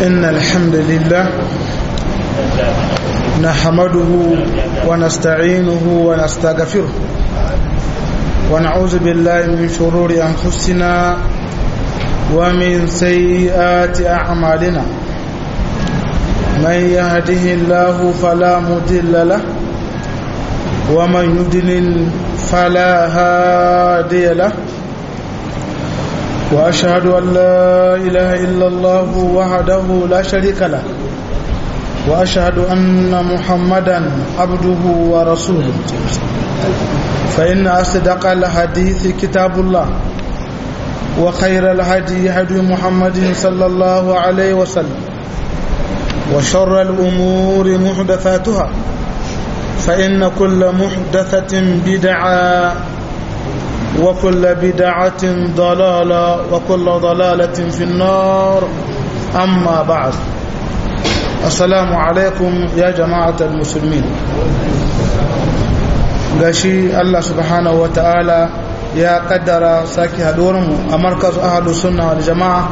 إن الحمد لله نحمده ونستعينه ونستغفره ونعوذ بالله من شرور أنفسنا ومن سيئات أعمالنا من يهده الله فلا مضل له ومن يضلل فلا هادي له وأشهد أن لا إله إلا الله وحده لا شريك له وأشهد أن محمدا عبده ورسوله فإن أصدق الحديث كتاب الله وخير الهدي هدي محمد صلى الله عليه وسلم وشر الأمور محدثاتها فإن كل محدثة بدعة وكل بدعة ضلالة وكل ضلالة في النار أما بعد السلام عليكم يا جماعة المسلمين gashi Allah subhanahu wa ta'ala ya kaddara sake haɗuwarmu a markaz ahalu sunna wal jama'a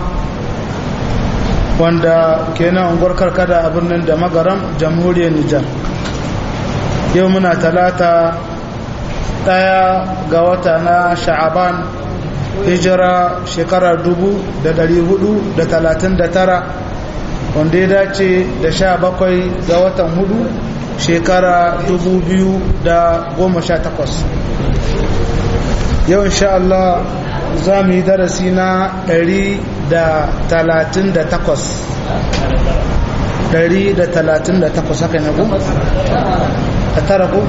wanda kenan unguwar karkada a birnin da magaram jamhuriyar Nijar yau muna talata ɗaya ga wata na sha'aban hijira shekara dubu da dari hudu da talatin da tara wanda ya dace da sha bakwai ga watan hudu shekara dubu biyu da goma sha takwas yau insha Allah za mu yi darasi na ɗari da talatin da takwas ɗari da talatin da takwas haka ne ku? a tara ku?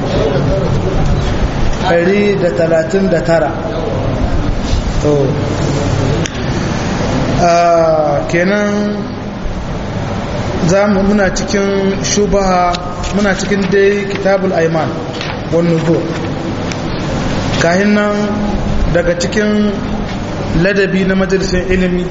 ɗari da talatin da tara to kenan za mu muna cikin shubaha muna cikin dai kitabul aiman wani zo kahin nan daga cikin ladabi na majalisar ilimi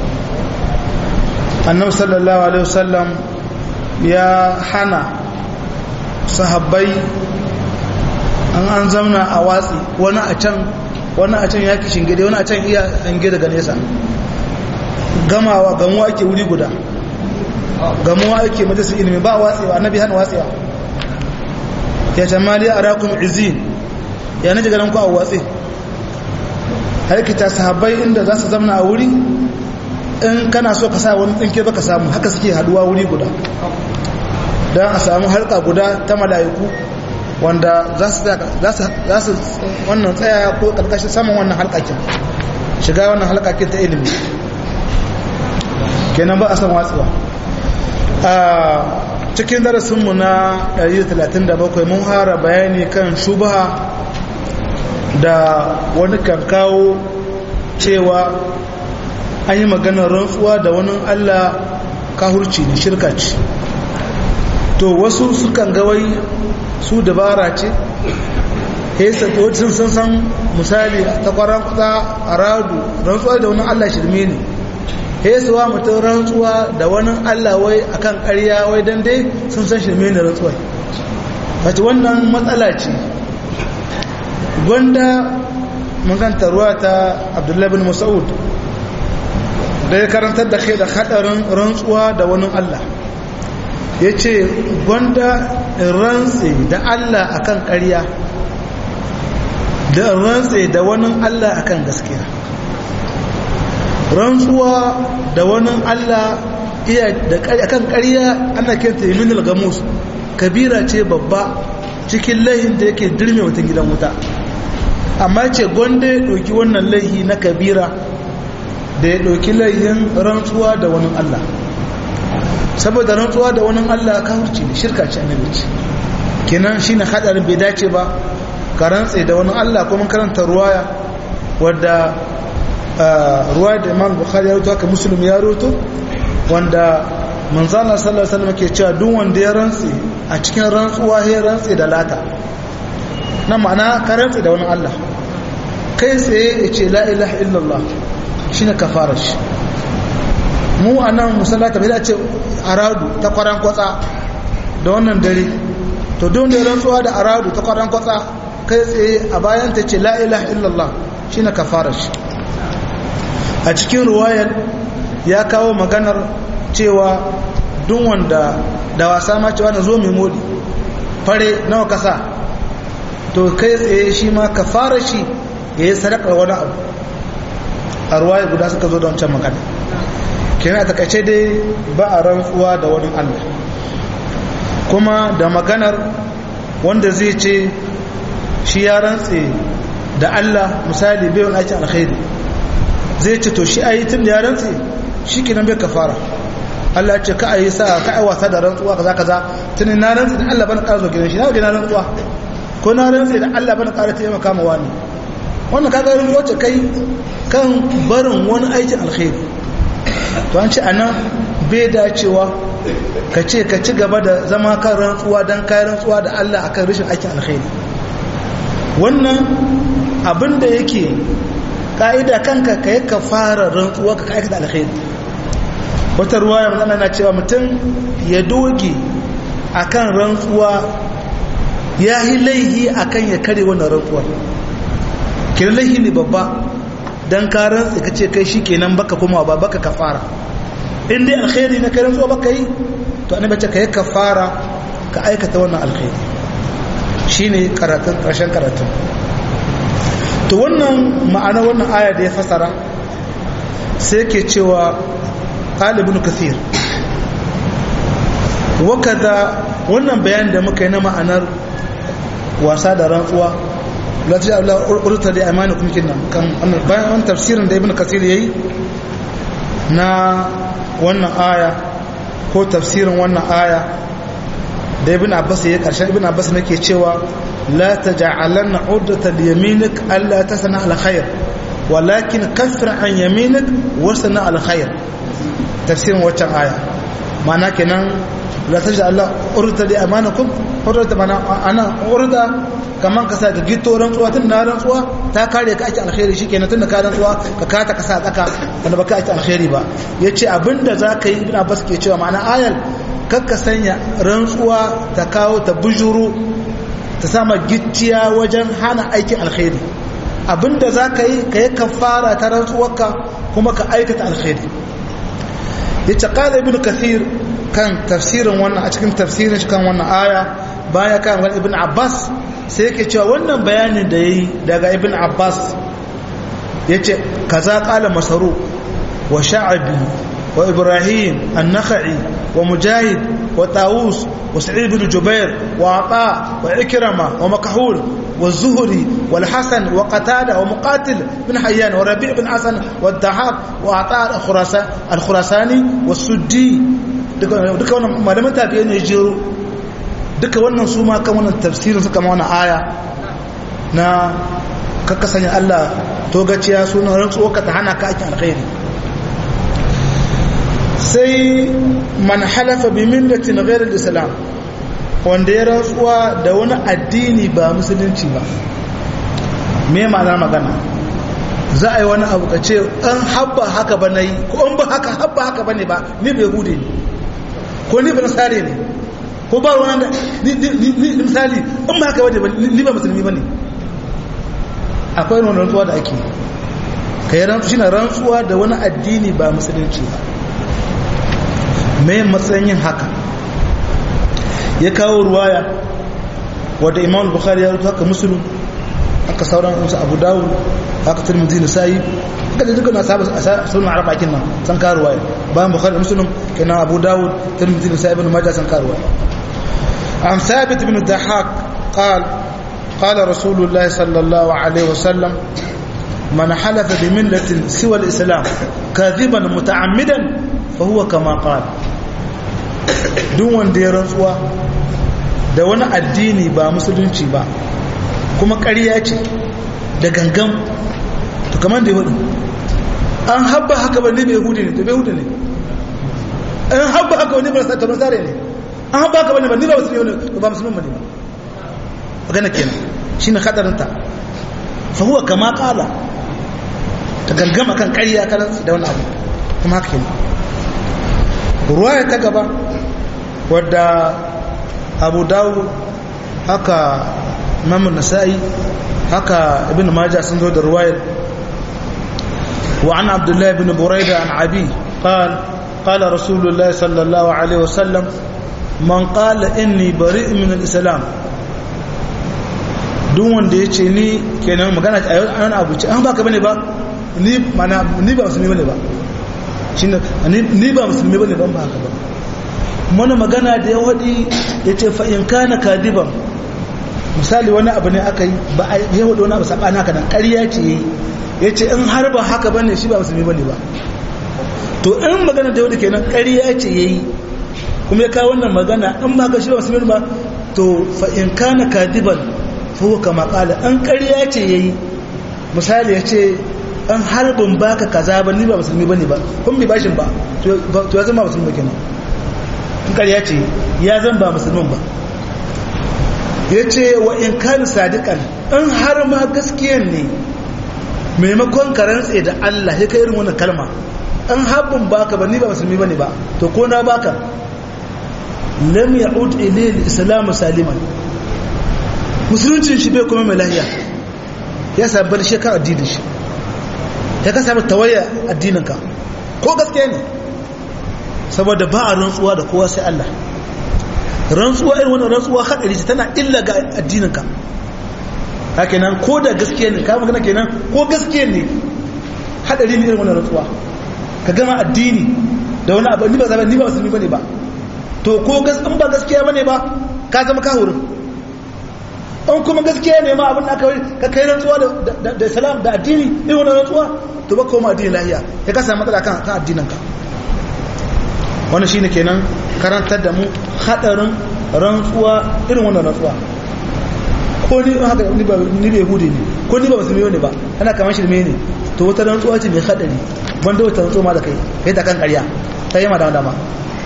annabi sallallahu alaihi wasallam ya hana sahabbai an an zamna a watsi wani a can wani a can ya ki shingide wani a can iya hange daga nesa gamawa gamuwa ake wuri guda gamuwa ake majalisar ilimi ba watsewa annabi hana watsewa ya tamali a rakun izin ya naji ganin ku a watsi harkita sahabbai inda za su zamna a wuri in kana so ka sa wani tsinke baka samu haka suke haduwa wuri guda don a samu harka guda ta mala'iku wanda za su wannan tsaya ko karkashin saman wannan halkakin shiga wannan halkakin ta ilimi kenan ba a san watsuwa a cikin darasinmu na 137 mun hara bayani kan shubaha da wani kan kawo cewa an yi maganar rantsuwa da wani allah kahurci ne shirka ce to wasu sukan gawai su dabara ce hesa sun san san misali ta kwaran kusa a radu rantsuwa da wani allah shirme ne hesuwa mutum rantsuwa da wani allah wai akan karya wai don dai sun san shirme ne rantsuwa wace wannan matsala ce gwanda maganta ruwa ta abdullahi bin mas'ud da ya karantar da kai da hadarin rantsuwa da wani allah ya ce gwanda rantse da Allah akan ƙarya da rantse da wani Allah akan gaskiya rantsuwa da wani Allah iya da akan ƙarya ana kenta yaminul gamus kabira ce babba cikin laihin da yake dirme mutum gidan wuta amma ce gwanda ya ɗauki wannan laihi na kabira da ya ɗauki laihin rantsuwa da wani Allah saboda rantsuwa da wani Allah kafirci ne shirka ce annabi ce kenan shine hadarin bai dace ba ka rantse da wani Allah kuma karanta ruwaya wadda ruwaya da Imam Bukhari ya rubuta haka Muslim ya rubuto wanda manzo Allah sallallahu alaihi wasallam ke cewa duk wanda ya rantse a cikin rantsuwa ya rantse da lata na ma'ana ka rantse da wani Allah kai tsaye ya ce la ilaha illallah shine kafarar shi mu a nan musallata bai dace aradu ta kwaran kwatsa da wannan dare to don da rantsuwa da aradu ta kwaran kwatsa kai tsaye a bayan ta ce la ilaha illallah shine kafarar shi a cikin ruwayar ya kawo maganar cewa duk wanda da wasa ma cewa na zo mai modi fare nawa kasa to kai tsaye shi ma ka fara shi ya yi sadakar wani abu a ruwaye guda suka zo da wancan magana kenan a takaice dai ba a rantsuwa da wani allah kuma da maganar wanda zai ce shi ya rantse da allah misali bai wani aikin alkhairi zai ce to shi a yi tun da ya rantse shi kenan bai kafara Allah ce ka a yi sa ka a wasa da rantsuwa kaza kaza tun na rantse da Allah bana ƙara zo gidan shi na waje na rantsuwa ko na rantse da Allah bana ƙara taimaka ma wani wannan kaga rantsuwa ce kai kan barin wani aikin alkhairi to an ce anan bai dacewa ka ce ka ci gaba da zama kan rantsuwa don kayan rantsuwa da Allah akan rashin aikin alkhairi wannan abin da yake ka'ida kanka ka yi ka fara rantsuwa ka aikata alkhairi wata ruwa ya mazana na cewa mutum ya doge akan rantsuwa ya yi laihi akan ya kare wannan rantsuwa kira laihi ne babba don ka rantsi ka ce kai shi kenan baka kuma ba baka ka fara in dai alkhairi na kai rantsuwa baka yi to annabi ce ka yi ka fara ka aikata wannan alkhairi shine karatun ƙarshen karatun to wannan ma'ana wannan aya da ya fasara sai ke cewa ɗalibin kathir wakada wannan bayan da muka yi na ma'anar wasa da rantsuwa lati Allah urta da amana kuma kinnan kan bayan wannan tafsirin da ibn kathir yayi na wannan aya ko tafsirin wannan aya da ibn abbas yayi karshen ibn abbas nake cewa لا تجعلن عدة ليمينك ألا تثنى على خير ولكن كفر عن يمينك وثنى على خير تفسير وجه آية معناه كنا لا تجعل عدة لأمانكم عدة معنى أنا عدة kaman ka sa ka gito rantsuwa tun na rantsuwa ta kare ka ake alkhairi shi kenan tun da ka rantsuwa ka kata ka sa tsaka wanda baka ake alkhairi ba ya ce abinda za ka yi ibn abbas ke cewa ma'ana ayal kakka sanya rantsuwa ta kawo ta bujuru ta sama gicciya wajen hana aikin alkhairi abinda za ka yi ka yi kafara ta rantsuwarka kuma ka aikata alkhairi ya ce ƙada ibn kathir kan tafsirin wannan a cikin tafsirin shi kan wannan aya baya kan wani ibn abbas sai yake cewa wannan bayanin da ya yi daga ibn abbas ya ce kaza ƙala masaru wa sha'abi wa ibrahim an-nakhai wa mujahid wa tawus وسعيد بن جبير وعطاء وعكرمة ومكحول والزهري والحسن وقتادة ومقاتل بن حيان وربيع بن حسن والضحاك وعطاء الخراساني والسدي duka wannan malaman tafiye ne jero duka wannan su ma kan wannan tafsirin suka ma wannan aya na kakka sanya Allah to gaciya sunan rantsuwa ka ta hana ka aikin alkhairi sai man halafa bi millatin ghairar islam wanda ya rantsuwa da wani addini ba musulunci ba me ma'ana magana za a yi wani abu ka ce an habba haka ba na yi ko an ba haka habba haka ba ne ba ni bai hude ne ko ni ba nasare ne ko ba wani da ni misali an ba haka ba ne ba ni ba musulmi ba ne akwai wani rantsuwa da ake ka yi rantsuwa shi na rantsuwa da wani addini ba musulunci ba mai matsayin yin haka ya kawo ruwaya wadda imam bukhari ya rutu haka musulun haka sauran wasu abu dawo haka turmuzi na sayi haka da duka na sunan arba kin nan san kawo ruwaya bayan bukhari musulun kenan abu dawo turmuzi na sayi bin majah san kawo ruwaya an sabit bin dahak قال قال رسول الله صلى الله عليه وسلم من حلف بملة سوى الإسلام كاذبا متعمدا fahuwa kama ƙal duk wanda ya rantsuwa da wani addini ba musulunci ba kuma ƙarya ce da gangan to kamar da ya hudu an habba haka ba ne bai hudu ne to bai hudu ne an habba haka wani ba kamar sare ne an habba haka wani ba ni ba musulmi ne ba musulmi ne ba magana kenan shi ne hadarinta fahuwa kama ƙala ta gangama kan ƙarya kanan da wani abu kuma haka kenan ruwaya ta gaba wadda abu dawo haka mamun nasa'i haka ibn majah sun zo da ruwayar wa an abdullahi ibn buraida an abi qal قال رسول الله صلى الله عليه وسلم من قال إني بريء من الإسلام duk wanda ya ce ni kenan magana a yau an abu ce an baka bane ba ni mana ni ba musulmi bane ba shine ni ba musulmi bane ban ba haka ba mana magana da ya wadi yace fa in kana kadiban misali wani abu ne aka yi ba a yi wadi wani abu sabana haka nan ƙarya ce yayi yace in har ba haka bane shi ba musulmi bane ba to in magana da wadi kenan ƙarya ce yayi kuma ya kawo wannan magana in ba ka shi ba musulmi ba to fa in kana kadiban fuhu kama kala an ƙarya ce ya yi misali ya ce an harbin baka kaza ba ni ba musulmi ba ne ba kun bi bashin ba to ya zama musulmi kenan in ƙarya ce ya zan ba musulmin ba ya ce wa in kan sadiƙan in har ma gaskiyan ne maimakon ka rantse da Allah ya kai irin wannan kalma an harbin baka ba ni ba musulmi ba ne ba to ko na baka lam ya'ud ilayhi al-islam saliman musuluncin shi bai kuma mai lahiya ya sami bar shekar addinin shi ya ka sami tawaya addininka ko gaske ne saboda ba a rantsuwa da kowa sai Allah rantsuwa irin wannan rantsuwa haɗari ce tana illa ga addininka haka nan ko da gaske ne ka magana kenan ko gaske ne haɗari ne irin wannan rantsuwa ka gama addini da wani abu ni ba zaba ni ba musulmi bane ba to ko gas in ba gaskiya bane ba ka zama kahurin an kuma gaskiya ne ma abin da aka ka kai rantsuwa da salam da addini irin wannan rantsuwa to ba koma addini lahiya ya ka samu matsala kan kan addinin ka wannan shine kenan karantar da mu hadarin rantsuwa irin wannan rantsuwa ko ni haka ni ba ni bai hude ne ko ni ba musulmi ne ba ana kamar shi ne to wata rantsuwa ce mai hadari banda wata rantsuwa ma da kai kai ta kan ƙarya ta yi ma dama dama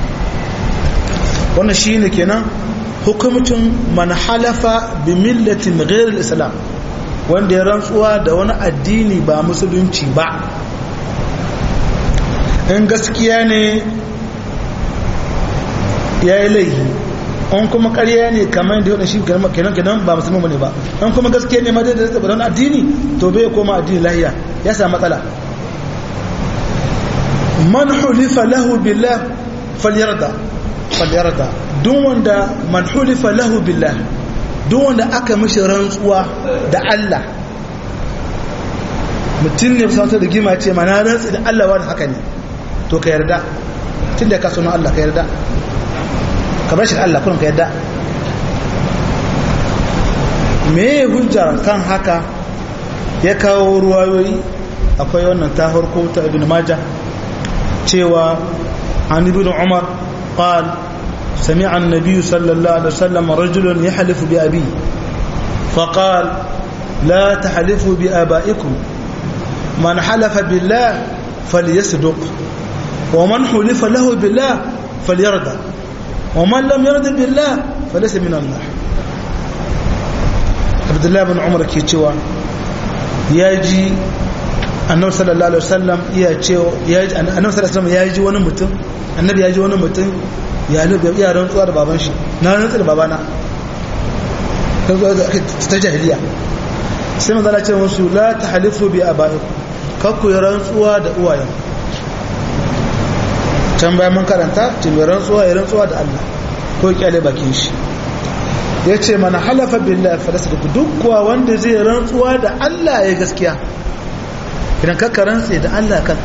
wannan shine kenan hukumcin man halafa bi millatin ghairil islam wanda ya rantsuwa da wani addini ba musulunci ba in gaskiya ne ya yi laihi in kuma ƙarya ne kamar da yau shi kenan kenan ba musulman bane ba in kuma gaskiya ne ma da zai wani addini to bai koma addini lahiya ya samu matsala man hulifa lahu billah falyarda falyarda duk wanda man hulifa lahu billah duk wanda aka mishi rantsuwa da Allah mutum ne kusa da gima ce mana rantsi da Allah wani haka ne to ka yarda tun da ka suna Allah ka yarda ka bar shi da Allah kurin ka yarda me hujjar kan haka ya kawo ruwayoyi akwai wannan ta farko ta ibn majah cewa an ibn umar قال سمع النبي صلى الله عليه وسلم رجل يحلف بأبيه فقال لا تحلفوا بآبائكم من حلف بالله فليصدق ومن حلف له بالله فليرضى ومن لم يرد بالله فليس من الله عبد الله بن عمر ke cewa yaji annabi sallallahu alaihi wasallam ya ce yaji annabi sallallahu alaihi wasallam yaji wani mutum annabi yaji wani mutum ya lube ya rantsuwa da baban shi na rantsu da babana ta jahiliya sai manzala ce musu la tahlifu bi abaikum kakku ya rantsuwa da uwayen can bayan mun karanta ce mai rantsuwa ya rantsuwa da Allah ko kyale bakin shi ya ce mana halafa billahi falasa da duk kuwa wanda zai rantsuwa da Allah ya gaskiya idan kakka rantse da Allah kan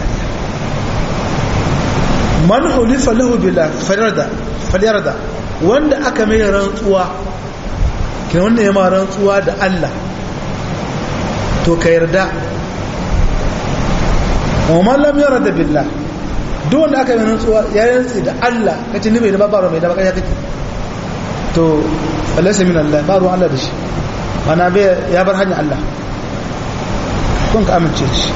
man hulifa lahu billahi falyarda falyarda wanda aka mai rantsuwa kina wanda ya ma rantsuwa da Allah to ka yarda wa man lam yarda billahi duk wanda aka yi rantsuwa ya rantsi da Allah kace ni bai da babaro mai da baka ya kake to alaysa min Allah ba ruwan Allah da shi mana bai ya bar hanya Allah kun ka amince shi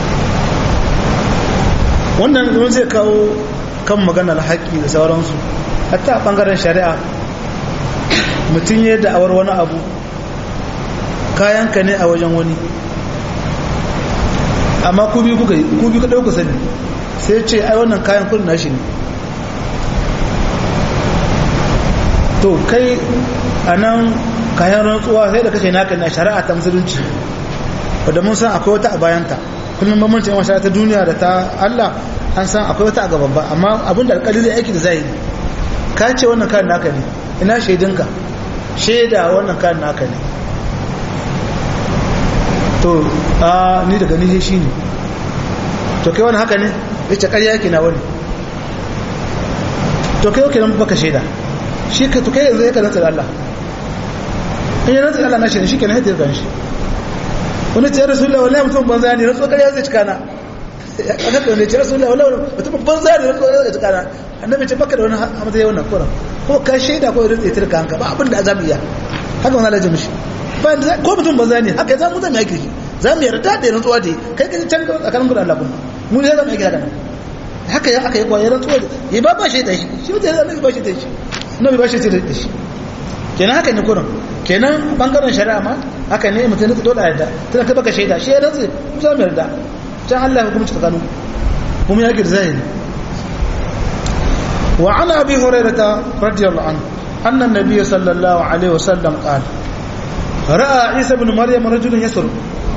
wannan mun zai kawo kan maganar haƙƙi da sauransu hatta a ɓangaren shari'a mutum ya da'awar wani abu kayanka ne a wajen wani amma ku biyu kuka yi ku biyu ka ɗauka sani sai ce ai wannan kayan kudin nashi ne to kai a nan kayan rantsuwa sai da kashe naka na shari'a ta musulunci wadda mun san akwai wata a bayanta kullum bambancin yawan shari'a ta duniya da ta Allah an san akwai wata a gaban ba amma abin da alƙali zai aiki da zahiri ka ce wannan kan naka ne ina shaidinka shaida wannan kan naka ne to a ni daga ni shi ne to kai wani haka ne ya ce ƙarya yake na wani to kai yake nan baka shaida shi ka to kai yanzu ya ka rantsa da Allah in ya rantsa da Allah na shi ne shi ke na haifar da shi wani ce rasulullah wallahi mutum banza ne rantsa ƙarya zai cika na aka kaune ce rasulullah wallahi mutum banza ne rantsa zai cika na annabi ce baka da wani hamza yawan kura ko ka shaida ko rantsa ita kanka ba abin da azabi ya haka wannan lajin mishi ba ko mutum banza ne haka za mu zama yake shi za mu yarda da rantsuwa da kai kai can tsakanin gudan Allah kuma mu ne za mu yi haka nan haka ya aka yi kwayar rantsuwa da ya ba ba shi da shi shi mutum ya ba shi da shi na ba shi da shi kenan haka ne kurin kenan bangaren shari'a ma haka ne mutum ya dole yarda tana kai baka shaida shi ya rantsu mu za mu yarda can Allah ya hukunci tsakanin kuma ya girza ne wa ana abi hurairata radiyallahu anhu anna an-nabiy sallallahu alaihi wasallam qala ra'a isa ibn maryam rajulan yasruq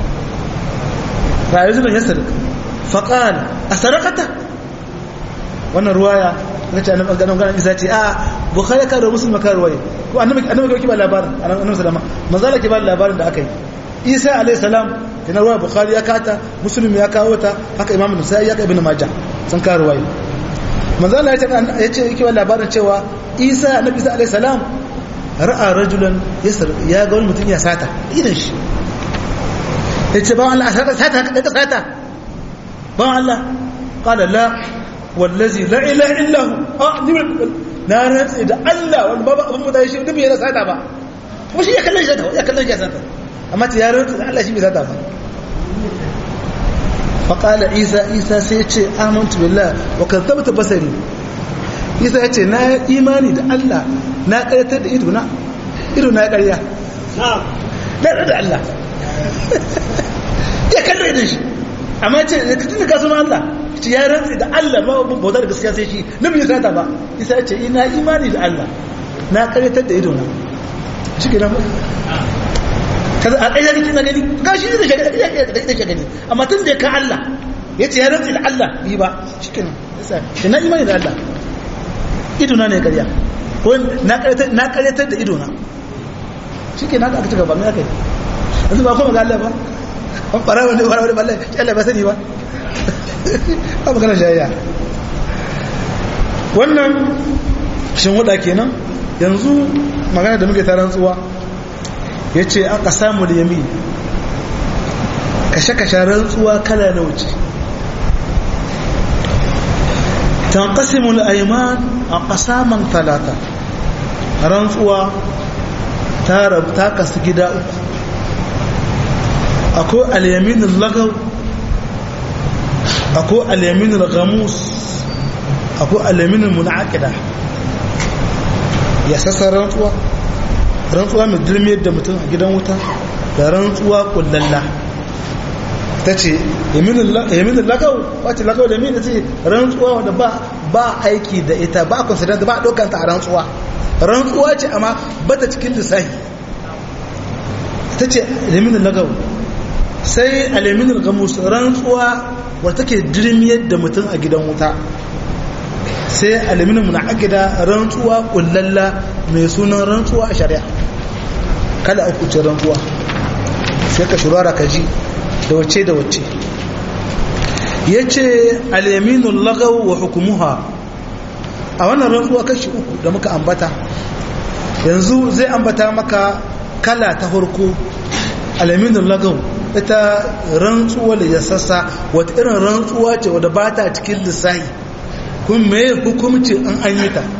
ra'a rajulan yasruq faqala asaraqata wannan ruwaya nace annabi ganin ganin isa ce a bukhari ka da muslim ka ruwaya ko annabi annabi ke ba labarin annabi sallama manzala ke ba labarin da aka yi isa alayhi salam kina ruwaya bukhari ya kata muslim ya kawo ta haka imam nasai ya ka ibn majah sun ka ruwaya manzala ya ce ya ce yake ba labarin cewa isa annabi isa alayhi salam ra'a rajulan yasar ya ga wani mutum ya sata idan shi yace ba Allah sata sata ka sata ba Allah qala la wallazi la ilaha illa hu ah ni na rantsi da Allah wanda babu abin mutane shi dubi yana sata ba kuma shi ya kallon shi ya kallon shi sata amma ta ya rantsi da Allah shi bai sata ba fa qala isa isa sai ya ce amantu billah wa kadzabta basari isa ya ce na imani da Allah na karyatar da ido na ido na karya na da Allah ya kallon idon shi amma ce da tun da kasu Allah ce ya rantsi da Allah ba bauta da gaskiya sai shi na bai sata ba isa ya ce ina imani da Allah na karyatar da ido na shi ke nan kaza a ɗaya kake na gani ga shi da shagani da shagani amma tun da ka Allah ya ce ya rantsi da Allah yi ba shi ke nan isa na imani da Allah ido na ne karya ko na karyatar da ido na shi ke na aka ci gaba mai aka yi yanzu ba kuma ga Allah ba an fara wani fara wani balle shi Allah ba sani ba ba magana shayya wannan shin wada kenan yanzu magana da muke taron tsuwa ya ce aka samu da yami kashe-kashe rantsuwa kala na wuce تنقسم الأيمان أقساما ثلاثة رنسوا تارب تاكس جدا أكو اليمين اللغو أكو اليمين الغموس أكو اليمين المنعقدة يساس رنسوا رنسوا من درمية دمتن جدا وتا da rantsuwa kullalla ta ce yaminin lagau wacce lagau da yaminin ce rantsuwa wadda ba aiki da ita ba a consider ba a ɗaukanta a rantsuwa rantsuwa ce amma ba ta cikin lissahi ta ce yaminin lagau sai alaminin gamus rantsuwa wadda take dirmiyar da mutum a gidan wuta sai alaminin muna agida rantsuwa kullalla mai sunan rantsuwa a shari'a kada a kuce rantsuwa sai ka shurara ka ji da wacce da wacce ya ce alyaminun lagaw wa hukumuha a wannan rantsuwa kashi uku da muka ambata yanzu zai ambata maka kala ta farko alyaminun lagaw ita rantsuwa da ya sassa wata irin rantsuwa ce wadda ba ta cikin lissahi kun mai hukumci an an yi ta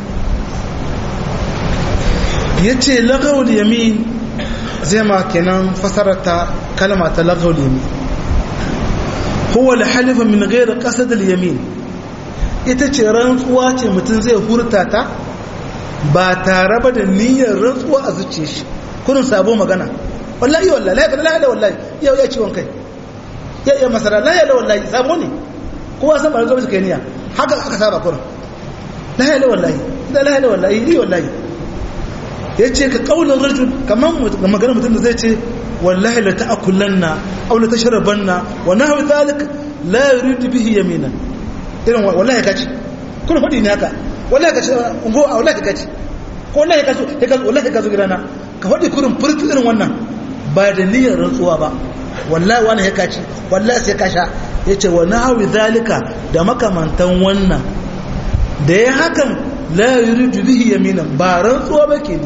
ya ce lagawul yamin zai ma kenan fasarata kalma ta lagawul yamin huwa halifa min gairar ƙasar yamin ita ce rantsuwa ce mutum zai hurta ta ba tare ba da niyyar rantsuwa a zuciya shi kurin sabo magana wallahi wallahi la ilaha illa wallahi yau ya ciwon kai ya iya masara la ilaha wallahi sabo ne kowa san ba zo masa kai niyya haka aka saba kurin la ilaha wallahi la ilaha wallahi ni wallahi yace ka kaulin rajul kaman magana mutum da zai ce wallahi la ta'kulanna aw la tashrabanna wa nahwa dhalik la yuridu bihi yaminan irin wallahi ka ci kuna faɗi ne haka wallahi ka ci ungo a wallahi ka ci ko wallahi ka zo ka zo wallahi ka zo gidana ka faɗi kurin furtu irin wannan ba da niyyar rantsuwa ba wallahi wani ya kaci wallahi sai ka sha yace wa nahwi zalika da makamantan wannan da ya hakan la yuridu bihi yaminan ba rantsuwa ba ke ni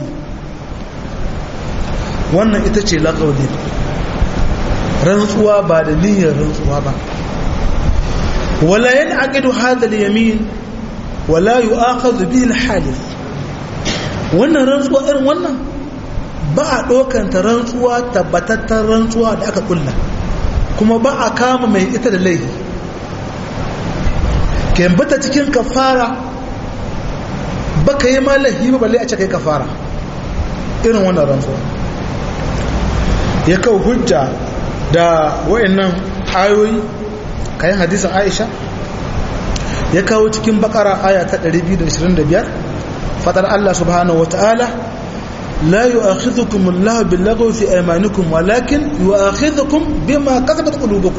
wannan ita ce laqawli rantsuwa ba da niyyar rantsuwa ba wala yanqidu hadha al-yamin wala yu'akhadhu bihi al-halif wannan rantsuwa irin wannan ba a ɗaukanta rantsuwa tabbatattar rantsuwa da aka kulla kuma ba a kama mai ita da laifi bata cikin kafara ba ka yi malahi ba balle a ce kai kafara irin wannan rantsuwa ya kawo hujja da wayannan ayoyi kayan hadisin aisha ya kawo cikin bakara aya ta 225 fadar Allah subhanahu wata'ala la yu'akhidhukum Allah bil-lagwi fi aymanikum walakin yu'akhidhukum bima kasabat qulubukum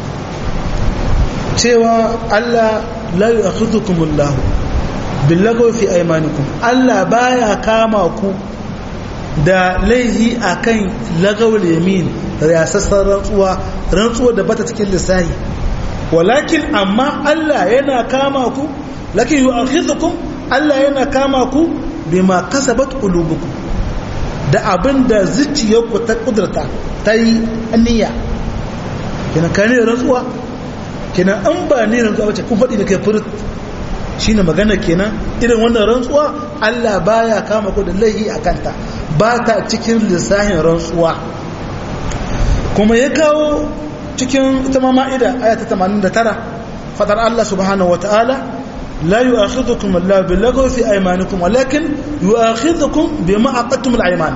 cewa Allah la yu'akhidhukum Allah bil-lagwi fi aymanikum Allah baya kama ku da laihi akan lagawul yamin riyasassar rantsuwa rantsuwa da bata cikin lissahi walakin amma Allah yana kama ku lakin yu'akhidhukum Allah yana kama ku bima kasabat qulubukum da abinda zuciyarku ta kudurta ta yi niyya kina kane rantsuwa kina an ba ne rantsuwa bace kun faɗi da kai furut shine magana kenan irin wannan rantsuwa Allah baya kama ku da laihi akanta ba ta cikin lissahin rantsuwa kuma ya kawo cikin ita ma ma'ida aya ta 89 fadar Allah subhanahu wataala لا يؤاخذكم الله باللغو في أيمانكم ولكن يؤاخذكم بما عقدتم الأيمان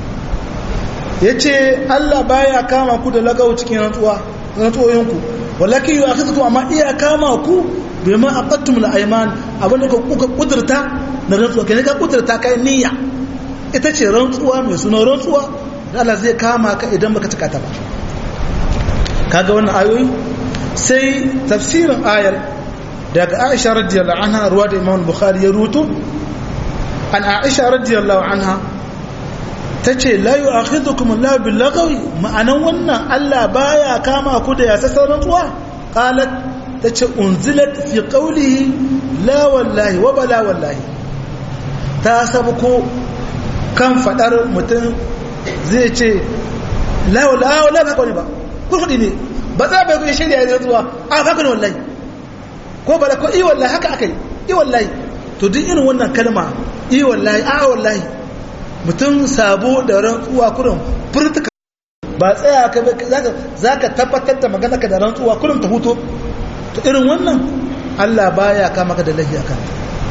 yace Allah baya kama ku da lagawo cikin rantsuwa rantsuwoyinku walakin yu'akhidhukum amma iya kama ku bima aqattum al-ayman abinda kuka kudurta na rantsuwa kai ka kudurta kai niyya ita ce rantsuwa mai suna rantsuwa da Allah zai kama ka idan baka cika ta ba kaga wannan ayoyi sai tafsirin ayar daga aisha radiyallahu anha ruwa da imam bukhari ya ruto an aisha radiyallahu anha ta ce la yi akhidhukum Allah bil lagawi ma'anan wannan Allah baya kama ku da yasassan rantsuwa qalat ta ce unzilat fi qawlihi la wallahi wa bala wallahi ta sabuko kan fadar mutum zai ce la wallahi wallahi ba kawai ba kurkudi ne ba za bai ku shirya rantsuwa a ba ku wallahi ko bala ko i wallahi haka akai i wallahi to duk irin wannan kalma i wallahi a wallahi mutum sabo da rantsuwa kurin furtuka ba tsaya ka zaka tabbatar da magana ka da rantsuwa kurin ta huto to irin wannan Allah baya kama ka da lahi akan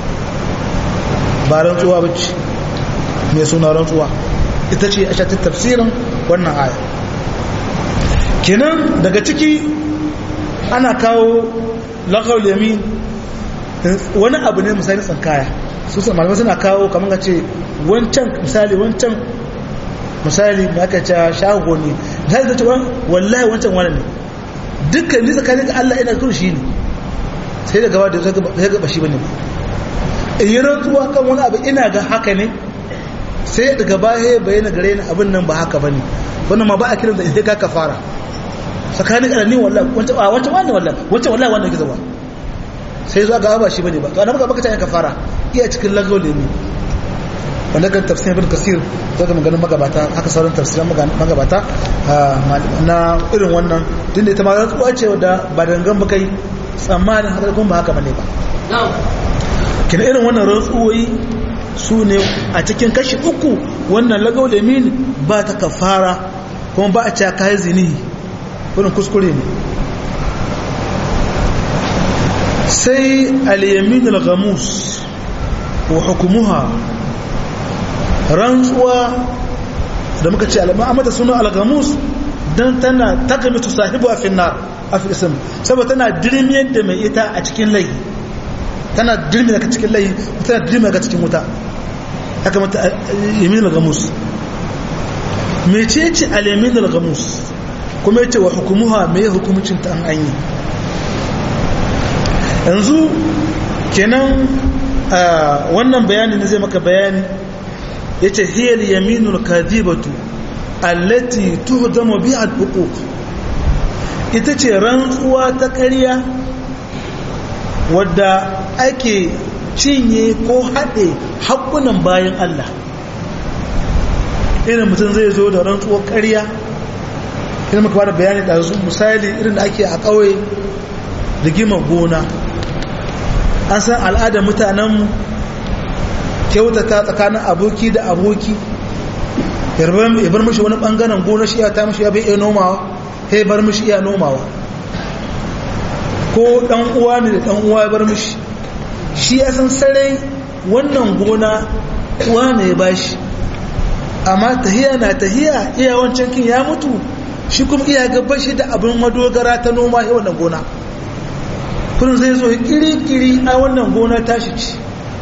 ba rantsuwa bace mai suna rantsuwa ita ce a shatin tafsirin wannan aya kenan daga ciki ana kawo lagawul yamin wani abu ne misali tsankaya su malamai suna kawo kamar ka ce wancan misali wancan misali da aka ce shago ne misali da ce wallahi wancan wani ne dukkan ni tsakanin ga Allah ina kuru shi ne sai da gaba da zai gaba shi bane ba in yi rantsuwa kan wani abu ina ga haka ne sai da gaba ya bayyana gare ni abin nan ba haka bane wannan ma ba a kiran da sai ka kafara tsakanin ga ni wallahi wancan wancan wani wallahi wancan wallahi wannan gizo ba sai zuwa gaba ba shi bane ba to annabi baka ta kafara iya cikin lagaw ne ne wanda kan tafsirin ibn kasir to da maganin magabata haka sauran tafsirin magabata na irin wannan tunda ita ma rantsuwa ce wadda ba dangan ba kai tsammanin haka kuma ba haka bane ba kina irin wannan rantsuwoyi su ne a cikin kashi uku wannan lagaw da min ba ta kafara kuma ba a ce kai zini wannan kuskure ne sai al-yamin al-ghamus wa hukumuha rantsuwa da muka ce al'amata suna al-ghamus dan tana takamitu sahibu a finnar a fi'isim saboda tana dirmiyar da mai ita a cikin lai tana dirmiyar ka cikin lai tana dirmiyar ka cikin wuta haka mata yamin al-ghamus mece ce al-yamin al-ghamus kuma yace wa hukumuha me hukumcin ta an anyi yanzu kenan wannan bayani ne zai maka bayani ya ce hiyar yaminul kadibatu allati tuhdamu biha al-uquq ita ce rantsuwa ta ƙarya wadda ake cinye ko haɗe haƙunan bayan Allah irin mutum zai zo da rantsuwar ƙarya irin maka bada bayani da su misali irin da ake a ƙauye rigimar gona an san al'adar mutanenmu kyautata tsakanin aboki da aboki ya bar mashi wani ɓangaren gona shi ya ta mashi ya bai iya nomawa ya bar mashi iya nomawa ko ɗan uwa ne da ɗan uwa ya bar mashi shi ya san sarai wannan gona uwa ne ya bashi amma tahiya na tahiya iya wancan kin ya mutu shi kuma iya gaba shi da abin madogara ta noma ya wannan gona kullum zai zo kiri-kiri a wannan gona tashi ci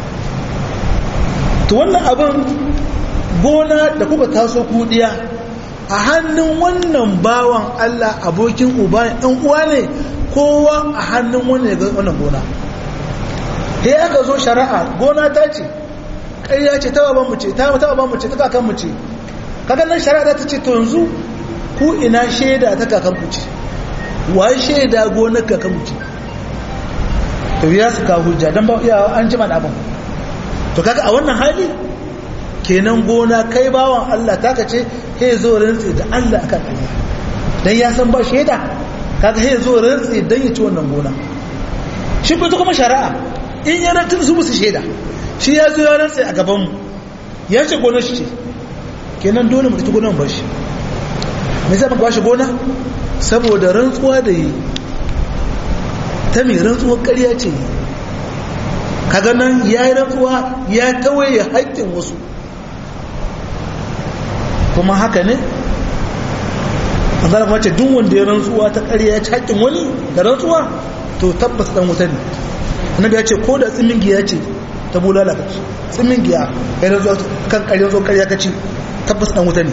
to wannan abin gona da kuka taso kudiya a hannun wannan bawan Allah abokin uba ɗan uwa ne kowa a hannun wannan gona sai aka zo shari'a gona ta ce ƙarya ce ta baban mu ce ta baban mu ce ta kakan mu ce kaga nan shari'a ta ce to yanzu ku ina shaida ta kakan ku ce wai shaida gonar kakan mu ce to ya su ka hujja dan ba iya an jima da abin to kaga a wannan hali kenan gona kai bawan Allah ta ka ce he zo rantsi da Allah akan ƙarya dan ya san ba shaida kaga he zo rantsi dan ya ci wannan gona shi kuma shari'a in ya rantar su musu shaida shi ya zo ya rantsa a gabanmu ya ce gonar shi ce kenan dole mu ta gonar bashi me zai maka bashi gona saboda rantsuwa da yi ta mai rantsuwar ƙarya ce kaga nan ya yi rantsuwa ya tawaye haƙƙin wasu kuma haka ne manzana kuma ce duk wanda ya rantsuwa ta ƙarya ya ci haƙƙin wani da rantsuwa to tabbas ɗan wuta ne annabi ya ce ko da tsimin giya ce ta bulala ka ci tsimin giya ya rantsuwa kan ƙarya zo ƙarya ka ci tabbas ɗan wuta ne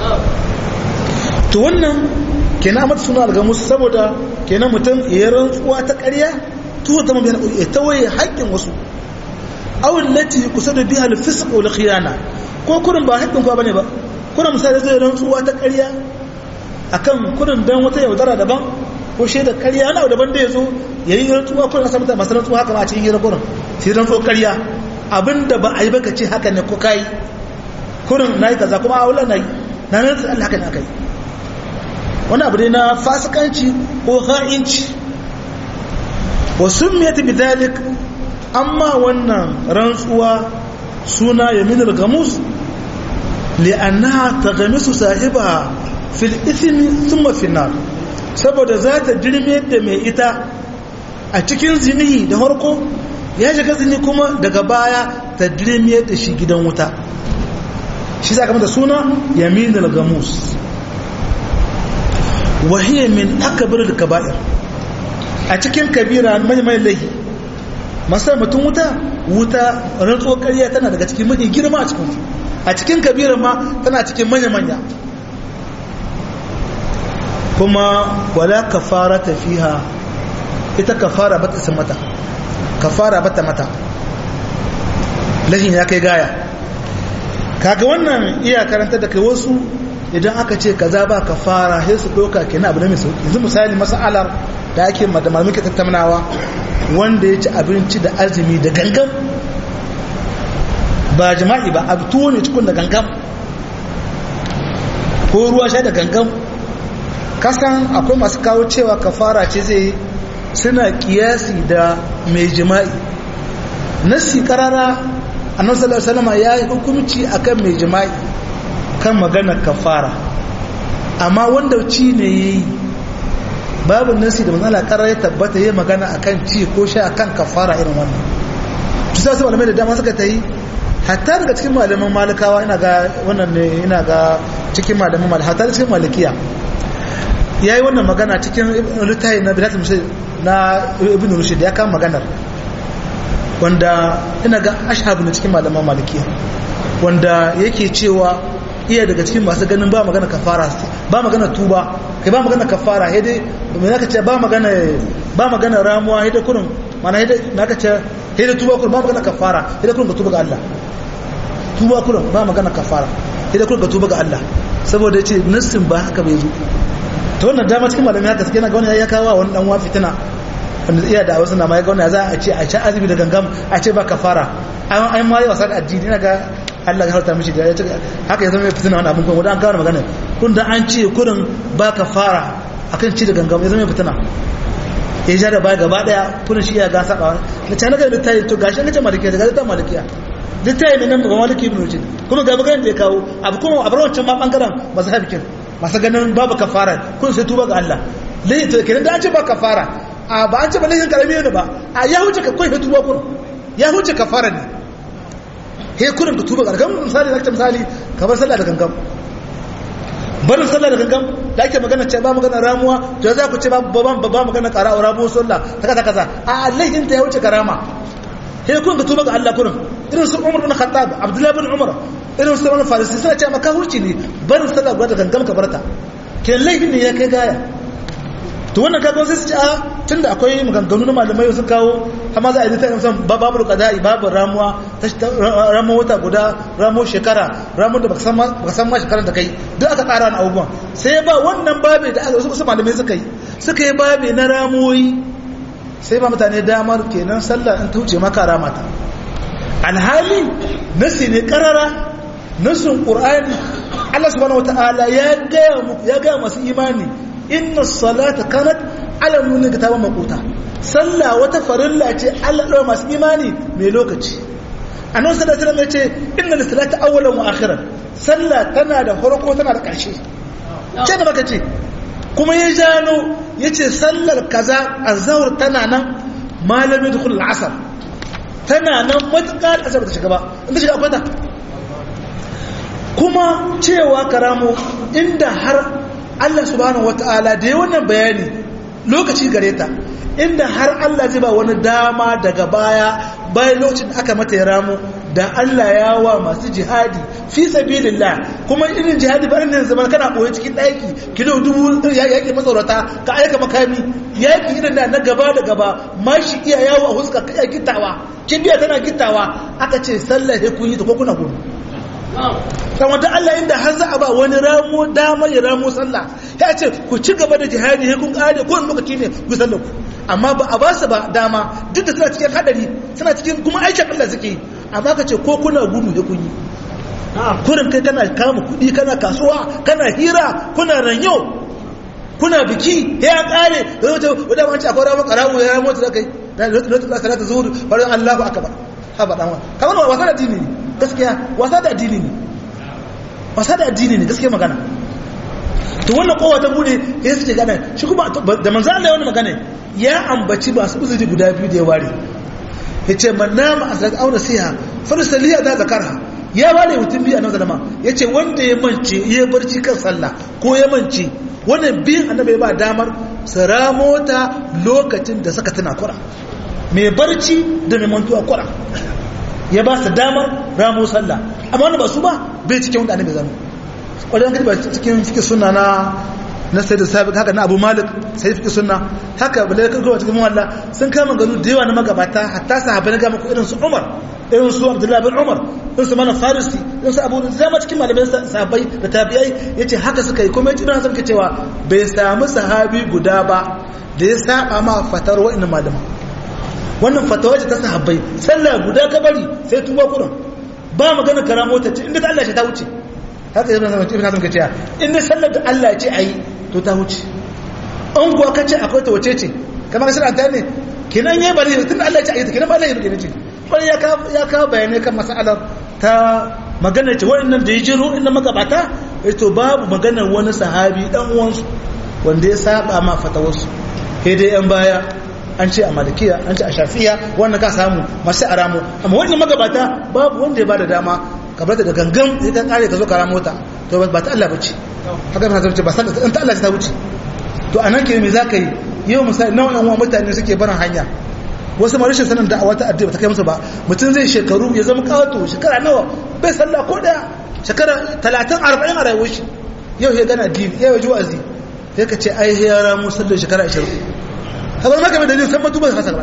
to wannan kenan amma suna algamus saboda kenan mutum ya rantsuwa ta ƙarya to zama bai ya tawaye haƙƙin wasu awul lati kusa da biha al-fisq wal khiyana ko kurin ba haƙƙin kwa bane ba kurin misali zai rantsuwa ta ƙarya akan kurin dan wata yaudara daban ko shaidar ƙarya na daban da ya zo ya yi rantsuwa kurin a samun masu rantsuwa haka ma a cikin hira kurin sai rantsuwa ƙarya abinda ba a yi baka ce haka ne ko kai kurin na yi kaza kuma a wula na yi na nan Allah haka ne aka yi wani abu ne na fasikanci ko ha'inci wa summiyat bidalik amma wannan rantsuwa suna yaminul gamus li'annaha taghamisu sahibaha fil ithmi thumma fil nar saboda za ta jirme da mai ita a cikin zinihi da harko ya shiga zini kuma daga baya ta jirme da shi gidan wuta shi sa kamar da suna yaminul gamus wahiyya min akbar da kaba'ir a cikin kabira mai mai laihi masu mutum wuta wuta rantsuwar ƙarya tana daga cikin mafi girma a cikin a cikin kabira ma tana cikin manya-manya kuma wala kafara ta fiha ita kafara ba ta mata kafara ba ta mata lahin ya kai gaya kaga wannan iya karanta da kai wasu idan aka ce kaza ba kafara sai su doka kenan abu ne mai sauki yanzu misali masalar da ake da malamin ke tattaunawa wanda ya ci abinci da azumi da gangan ba jima'i ba abu tuwo ne cikin da gangan ko ruwa sha da gangan kasan akwai masu kawo cewa kafara ce zai suna kiyasi da mai jima'i nasi karara annabi sallallahu alaihi wasallam ya yi hukunci akan mai jima'i kan magana kafara amma wanda ci ne yayi babu nasi da manzala karar ya tabbata yayi magana akan ci ko sha akan kafara irin wannan to sai malamai da dama suka tayi hatta daga cikin malaman malikawa ina ga wannan ne ina ga cikin malaman mal hatta cikin malikiya yayi wannan magana cikin littafi na bidatul musayyib na ibn rushd ya kama maganar wanda ina ga ashhab ne cikin malaman malikiya wanda yake cewa iya daga cikin masu ganin ba magana kafara ba magana tuba kai ba magana kafara sai dai me zaka ce ba magana ba magana ramuwa sai dai kurin mana hidda na ka ce hidda tuba kurin ba magana kafara hidda kurin ka tuba ga Allah tuba kurin ba magana kafara hidda kurin ka tuba ga Allah saboda yace nassin ba haka bai zo to wannan dama cikin malamai haka suke na ga wani ya kawo wani dan wa fitina wanda iya da wasu na ma ya ga wani za a ce a ci azumi da gangam a ce ba kafara an ma yi wasa da addini ina ga Allah ya harta mishi da ya ce haka ya zama mai fitina wani abin kuma wadda an kawo magana kun da an ce kurin ba kafara akan ci da gangam ya zama mai fitina ya ja da baya gaba daya kurin shi ya gasa ba da cana ga littafi to gashi an ce malikiya daga littafin malikiya littafi ne nan ba maliki ibn rujin kuma ga maganar da ya kawo abu kuma a bar wancan ma bangaren masu hafikin masu ganin babu kafara kun sai tuba ga Allah lai to kenan da an ce ba kafara a ba an ce ba laifin karami ne ba a ya huce ka kai tuba kurin ya huce kafara ne he kurin ka tuba ga gangan misali zaka misali ka bar sallah da gangan barin sallah da gangan da ake magana ce ba magana ramuwa to za ku ce ba ba ba magana kara a ramuwa sallah ta kaza kaza a laifin ta ya wuce karama he kun ka tuba ga Allah kurin irin su Umar bin Khattab Abdullah bin Umar irin su Salman Farisi suna ce maka hurci ne barin sallah da gangan ka barta ke laifin ne ya kai gaya to wannan kaga sai su ce a tunda akwai maganganu na malamai sun kawo amma za a yi ta yin san babu qada'i babu ramuwa ramuwa wata guda ramuwa shekara ramuwa da baka san ma shekarar da kai duk aka tsara na abubuwan sai ba wannan babe da aka wasu malamai suka yi suka yi babe na ramuwoyi sai ba mutane damar kenan sallah in ta wuce maka ramata alhali nasi ne karara nasin qur'ani Allah subhanahu wataala ya gaya ya gaya masu imani inna salata kanat ala nuna ga taban makota sallah wata farilla ce Allah ɗaura masu imani mai lokaci annabi sallallahu alaihi wasallam yace inna salata awwalan wa akhiran sallah tana da farko tana da ƙarshe ce da baka ce kuma ya jano yace sallar kaza azhar tana nan malami dukul al'asr tana nan matukar asar ta shiga ba inda shiga akwai ta kuma cewa karamu inda har Allah subhanahu wata'ala da ya wannan bayani lokaci gare ta inda har Allah zai ba wani dama daga baya bayan lokacin aka mata ya ramu da Allah ya wa masu jihadi fi sabilillah kuma irin jihadi ba irin zaman kana boye cikin daki kilo dubu yaki matsaurata ka aika makami yaki irin da na gaba da gaba mashi iya yawo a huska kai gittawa kibiya tana gittawa aka ce sallah sai kun yi ta ko kuna gudu kan wata Allah inda har za a ba wani ramo dama ya ramo sallah ya ce ku ci gaba da jihadi ya kun kare ko lokaci ne ku sallah ku amma ba a ba su ba dama duk da suna cikin hadari suna cikin kuma aikin Allah suke amma ka ce ko kuna gudu da kun yi kurin kai kana kama kuɗi kana kasuwa kana hira kuna ranyo kuna biki ya kare da wata wadda wance akwai ramon karamu ya ramo da kai da lokacin da salata zuhur bari Allahu akbar haba dan wa kamar wasa da dini ne gaskiya wasa da addini ne wasa da addini ne gaskiya magana to wannan kowa ta bude ya suke gane shi kuma da manzo Allah wannan magana ya ambaci masu uzuri guda biyu da ya ware yace man nama asrak aw nasiha farsaliya da zakarha ya ware mutum biyu annabi sallama yace wanda ya mance ya barci kan sallah ko ya mance wannan biyan annabi ya ba damar sara mota lokacin da suka tana kura mai barci da mai mantuwa kura ya ba su damar ramo sallah amma wanda ba su ba bai cikin wanda annabi zanu kwadan kadi ba cikin fikin sunna na na sai da sabi haka na abu malik sai fikin sunna haka bala ya kawo cikin mawalla sun kama ganu da yawa na magabata hatta sahabbai na gama ko irin su umar irin su abdullahi bin umar irin su mana farisi irin su abu zama cikin malamai sahabbai da tabi'ai yace haka suka yi kuma yace irin haka cewa bai samu sahabi guda ba da ya saba ma fatar wa'annan malaman wannan fatawa ce ta sahabbai sallah guda ka bari sai tuba kurin ba magana karamo ta ce inda Allah ce ta wuce haka ibn Hazm ibn Hazm kace inda sallar da Allah ce ayi to ta wuce an kuwa kace akwai ta wace ce kamar sai ta ne kinan yayi bari tunda Allah ce ayi ta kinan ba Allah ya ce bari ya ka ya ka bayanai kan mas'alar ta magana ce waɗannan da ya jiro inda magabata to babu maganar wani sahabi dan uwansu wanda ya saba ma fatawarsu sai dai yan baya an ce a malikiya an ce a shafiya wanda ka samu masu a ramu amma wannan magabata babu wanda ya bada dama ka bar da gangan sai ta kare ka zo ka ramo ta to ba ta Allah bace haka ba ta ba sallah ta Allah ta wuce to anan ke me zaka yi yau misali nawa yan uwa mutane suke barin hanya wasu ma rashin sanin da'awa ta addini ta kai musu ba mutum zai shekaru ya zama kawato shekara nawa bai sallah ko daya shekara 30 40 a rayuwar shi yau ya gana addini yau ya ji wa'azi sai ka ce ai ya ramu sallar shekara 20 kamar maka mai dalilin san matuban hasa gaba daya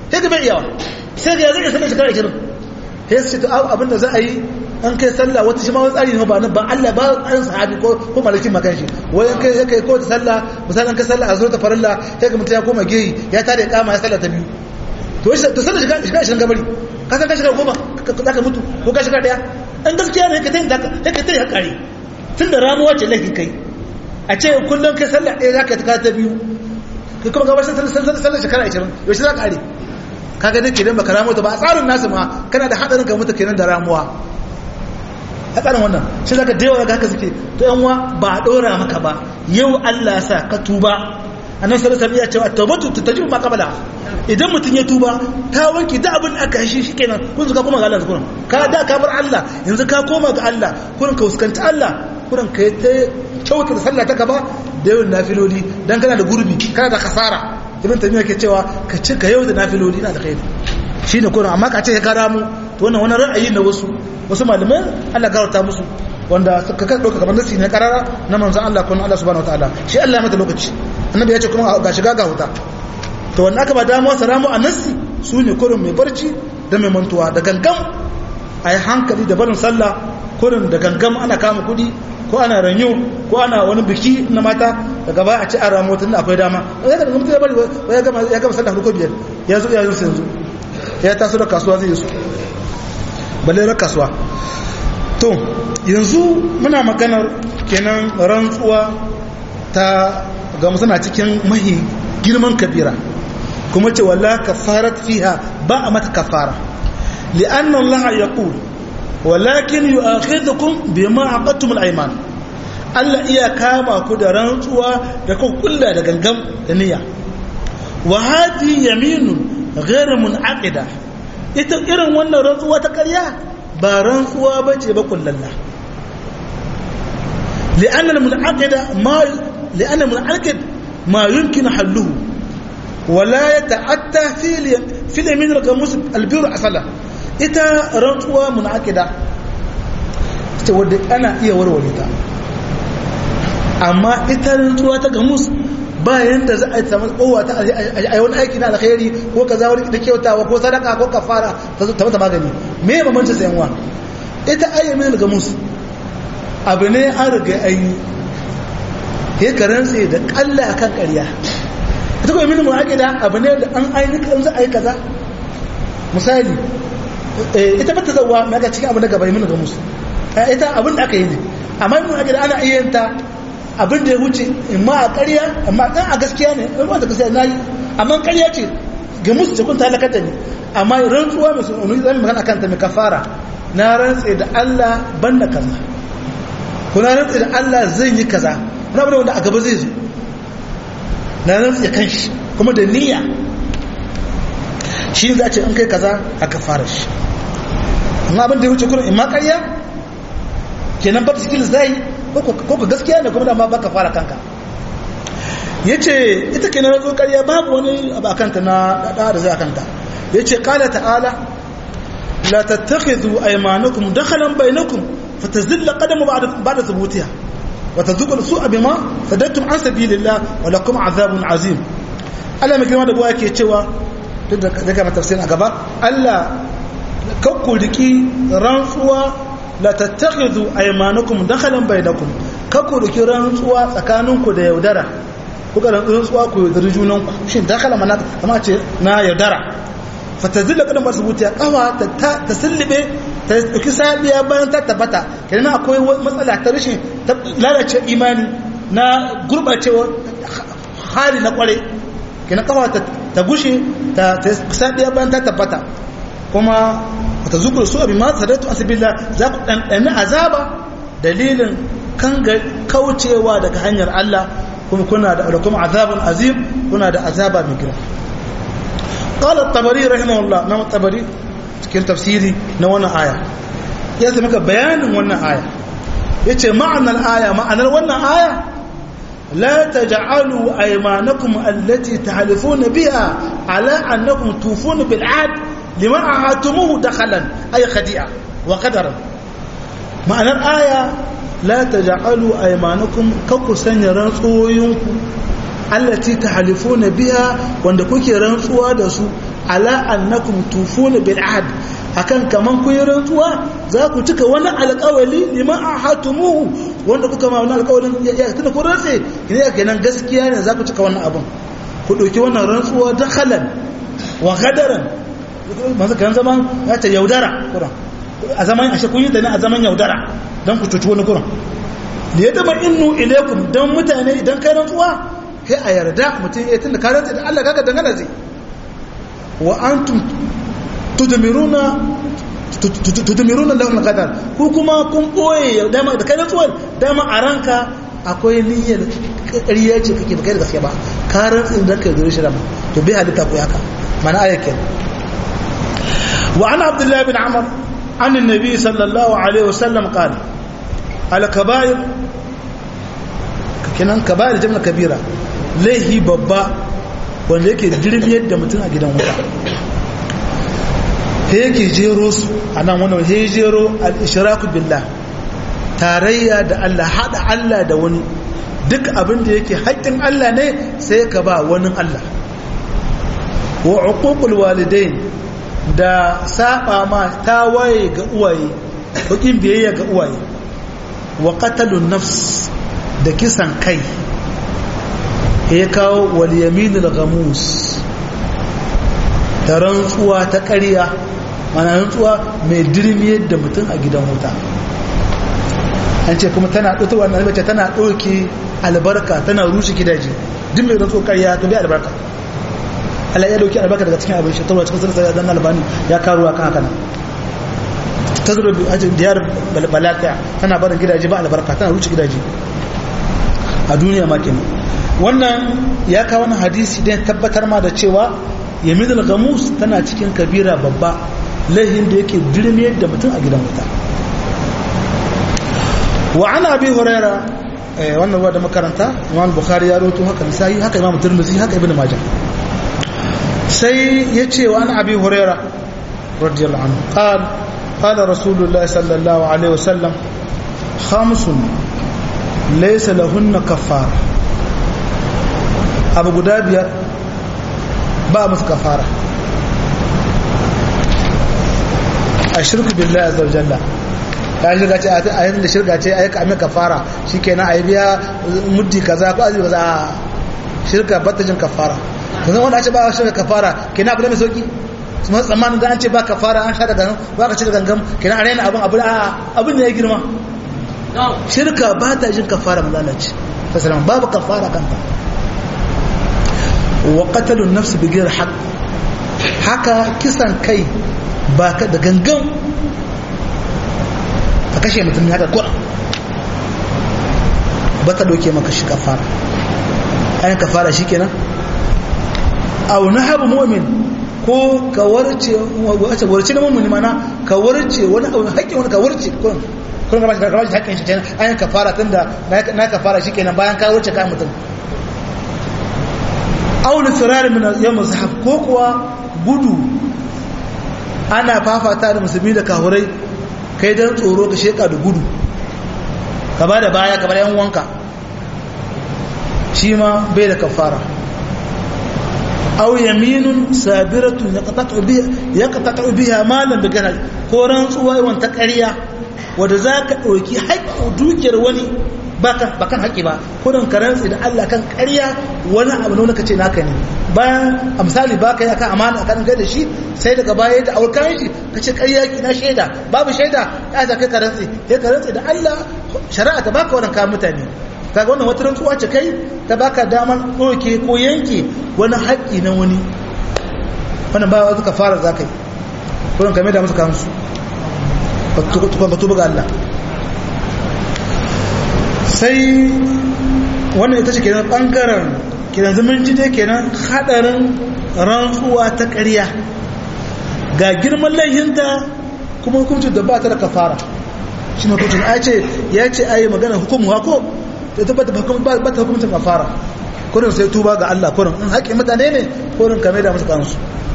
sai ka bai iyawa sai ga zai sallar shekara 20 sai su ce to abinda za a yi an kai sallah wata shi ma wani tsari ne ba nan ba Allah ba an sahabi ko ko malakin makan shi wai an kai kai ko ta sallah misalan kai sallah a zo ta farilla sai ga mutum ya koma geyi ya tare kama ya sallah ta biyu to shi to sallah shiga shiga shiga gabari ka san ka shiga goma za ka mutu ko ka shiga daya an gaskiya ne ka tayi da ka tayi hakari tun da ramuwa ce laifin kai a ce kullum kai sallah ɗaya za ka ta ta biyu kai kuma gabatar sallah shekara 20 yaushe za ka are kaga dai kenan baka ramuwa ba a tsarin nasu ma kana da hadarin ka mutu kenan da ramuwa a tsarin wannan shi zaka da yawa haka suke to yan wa ba a dora maka ba yau Allah ya sa ka tuba annabi sallallahu alaihi wasallam ya ce at-tawbatu tatajibu ma qabla idan mutun ya tuba ta wanke da abin da aka shi shikenan kun ka koma ga Allah kurin ka da ka bar Allah yanzu ka koma ga Allah kurin ka fuskanci Allah kurin ka ta kyauta da sallah ta gaba da yawan nafiloli dan kana da gurbi kana da kasara ibn tamiya ke cewa ka ci ka yau da nafiloli na da kai shine kurin amma ka ce ka ramu to wannan wani ra'ayi na wasu wasu malamai Allah garauta musu wanda suka kan dauka kamar nasi ne karara na manzon Allah kun Allah subhanahu wataala shi Allah ya mata lokaci annabi ya ce kuma ga shiga ga huta to wanda aka ba damuwa salamu a nasi su ne kurin mai barci da mai mantuwa da gangam a yi hankali da barin sallah kurin da gangam ana kama kudi ko ana ranyo ko ana wani biki na mata daga baya a ci an ramu tun da akwai dama ya ga mutum ya bari ya gama ya gama sallah ko biyar ya zo ya zo yanzu ya taso da kasuwa zai yi su balle na kasuwa to yanzu muna maganar kenan rantsuwa ta ga suna cikin mahi girman kabira kuma ce wala kafarat fiha ba a mata kafara li'anna Allah yaqul walakin yu'akhidhukum bima aqadtum al-ayman Allah iya kama ku da rantsuwa da ku kulla da gangam da niyya wa hadi yaminun ghayr munaqida ita irin wannan rantsuwa ta ƙarya ba rantsuwa bace ba kullalla li'anna al-munaqida ma li'anna al-munaqid ma yumkin halluhu wala yata'atta fi fi al-yamin al-gamus al-bir asala ita rantsuwa munaqida ita wadda ana iya warware ta amma ita rantsuwa ta gamus ba yanda za a samu kowa ta a yi wani aiki na alkhairi ko kaza wani da kyautawa ko sadaka ko kafara ta mata magani me ya bambanci sayan wa ita ayyamin gamus abu ne an riga an yi ya karantse da kalla akan ƙarya ita kuma yamin mu'aqida abu ne da an ainihin kan za a yi kaza misali ita ba ta zauwa mai ga cikin abu na gaba yamin gamus ita abin da aka yi ne amma yamin mu'aqida ana iya yin ta abin da ya wuce in ma a ƙarya amma ɗan a gaskiya ne ɗan wata gaskiya na yi amma ƙarya ce ga musu ce kun ta halakata ne amma rantsuwa mai sunanu zan magana kanta mai kafara na rantse da Allah ban da kaza ko na rantse da Allah zai yi kaza wani abu da wanda a gaba zai zo na rantse da kanshi kuma da niyya shi za a ce an kai kaza a kafara shi amma abin da ya wuce kuma in ma ƙarya kenan ba ta cikin zai ko ka gaskiya ne kuma da ma baka fara kanka ya ce ita ke na razo karya babu wani abu a kanta na ɗaɗa da zai a kanta ya ce ƙala ta'ala la tattakhidhu aymanukum dakhalan bainakum fatazilla qadamu ba'da thubutiha wa tadhuqu su'a bima sadattum an sabilillah wa lakum azabun azim Allah mai girma da buwa yake cewa duk da daga tafsirin a gaba Allah kakku riki rantsuwa la tattakhidhu aymanukum dakhalan bainakum kakku riki rantsuwa tsakaninku da yaudara kuka rantsuwa ku yaudari junanku shin dakhala mana kama ce na yaudara fatazilla kadan ba subuti ya kawa ta ta sillibe ta dauki sabiya bayan ta tabbata kenan akwai matsala ta rashin lalace imani na gurbacewa hali na kware kenan kawa ta gushe ta sabiya bayan ta tabbata kuma wata zukur su abin masu sadatu asibila za ku ɗanɗani azaba dalilin kan kaucewa daga hanyar Allah kuma kuna da kuma azabun azim kuna da azaba mai girma qala at-tabari rahimahullah na tabari cikin tafsiri na wannan aya ya zama maka bayanin wannan aya yace ma'anar aya ma'anar wannan aya la taj'alu aymanakum allati tahlifuna biha ala annakum tufuna bil 'ahd liman ahatumuhu dakhalan ay khadi'a wa qadaran ma'anar aya la taj'alu aymanakum kakku sanya rantsuwoyinku allati tahlifuna biha wanda kuke rantsuwa da su ala annakum tufuna bil ahd akan kaman kun yi rantsuwa za ku cika wani alƙawali liman ahatumu wanda kuka ma wani alƙawalin ya tuna ku rantse ne kenan gaskiya ne za ku cika wannan abin ku ɗauki wannan rantsuwa dakhalan wa gadaran masu kan zaman ya ce yaudara kuran a zaman ashe kun yi da ne a zaman yaudara don ku cuci wani kuran da ya dama innu ilaikum don mutane idan kai rantsuwa kai a yarda mutum ya tunda ka rantsa da Allah kaga dangana zai wa antum tudmiruna tudmiruna lahum qadar ku kuma kun boye dama da kai rantsuwa dama a ranka akwai niyyar ƙarya ce kake baka da gaske ba ka rantsa da kai zuri shi rama to bai halitta ku haka mana ayakin wa ana abdullahi bin amr an annabi sallallahu alaihi wasallam qala al kaba'ir kenan kaba'ir jama'a kabira laihi babba wanda yake dirbiyar da mutum a gidan wuta he yake jero su a nan wani he jero al-ishraku billah tarayya da Allah hada Allah da wani duk abin da yake haƙƙin Allah ne sai ka ba wani Allah wa uququl walidain da saba ma tawaye ga uwaye bakin biyayya ga uwaye wa qatalun nafs da kisan kai ya kawo wal yaminul ghamus da rantsuwa ta ƙarya mana rantsuwa mai dirmiyar da mutum a gidan wuta an ce kuma tana ɗauta wannan mace tana ɗauke albarka tana rushe gidaje duk mai rantsuwa ƙarya to bai albarka Allah ya dauki albarka daga cikin abin shi tarwa cikin sarsa dan albani ya karuwa kan haka nan tazuru bi ajin diyar balaka tana barin gidaje ba albarka tana rushe gidaje a duniya ma kenan wannan ya kawo wani hadisi don tabbatar ma da cewa yaminul gamus tana cikin kabira babba laihin da yake dirmiyar da mutum a gidan wuta wa ana abi huraira wannan ruwa da makaranta imam bukhari ya roto haka misali haka imam turmuzi haka ibn majah sai ya ce wa ana abi huraira radiyallahu anhu qala qala rasulullah sallallahu alaihi wasallam khamsun laysa lahunna kaffara abu guda biyar ba musu kafara a shirku billahi azza wa jalla ka shirka ce a yanzu da shirka ce a yi kamin kafara shi kenan a yi biya muddi kaza ko azumi kaza shirka batajin kafara yanzu wanda ce ba shirka kafara kenan abu da mai sauki su masu tsammanin da an ce ba kafara an sha da gangan ba ka ci da gangan kenan a raina abin abu abin da ya girma shirka ba ta jin kafara mazalaci ta salama babu kafara kanta wa qatalun nafs bi ghayr haqq haka kisan kai ba ka da gangan ka kashe mutum haka kura ba ta doke maka shi kafara ayin kafara shikenan aw nahabu mu'min ko ka warce wace warce na mu'mini mana ka warce wani abu haƙƙin wani ka warce kun kun ga ba shi ka warce haƙƙin shi kenan ayin kafara tunda na kafara shikenan bayan ka warce ka mutum auli firari min yawm zahab ko kuwa gudu ana fafata da musulmi da kahurai kai dan tsoro ka sheka da gudu ka ba da baya ka bar yan wanka shi ma bai da kafara aw yaminun sabiratun yaqtatu biha yaqtatu biha malan bi ganal ko rantsuwa yawan ta ƙarya wanda zaka dauki haƙƙin dukiyar wani baka bakan haƙi ba kudin ka rantsi da Allah kan ƙarya wani abu ne kace naka ne bayan a misali baka yi akan amana akan kai da shi sai daga baya da aure kayan shi kace ƙarya ki na shaida babu shaida ya za kai ka rantsi kai ka rantsi da Allah shari'a ta baka wannan kayan mutane kaga wannan wata rantsuwa ce kai ta baka damar ɗauke ko yanke wani haƙi na wani wannan ba wata kafara za ka yi kudin ka mai da musu kansu ba tuba ga Allah sai wannan ita ce kenan bangaren kenan zumunci dai kenan hadarin rantsuwa ta ƙarya ga girman laihinta kuma hukuncin da ba ta da kafara shi ne hukuncin a ce ya ce a yi magana hukumu hako da ta bata ba ta hukuncin kafara kurin sai tuba ga Allah kurin in haƙƙin mutane ne kurin kame da musu kansu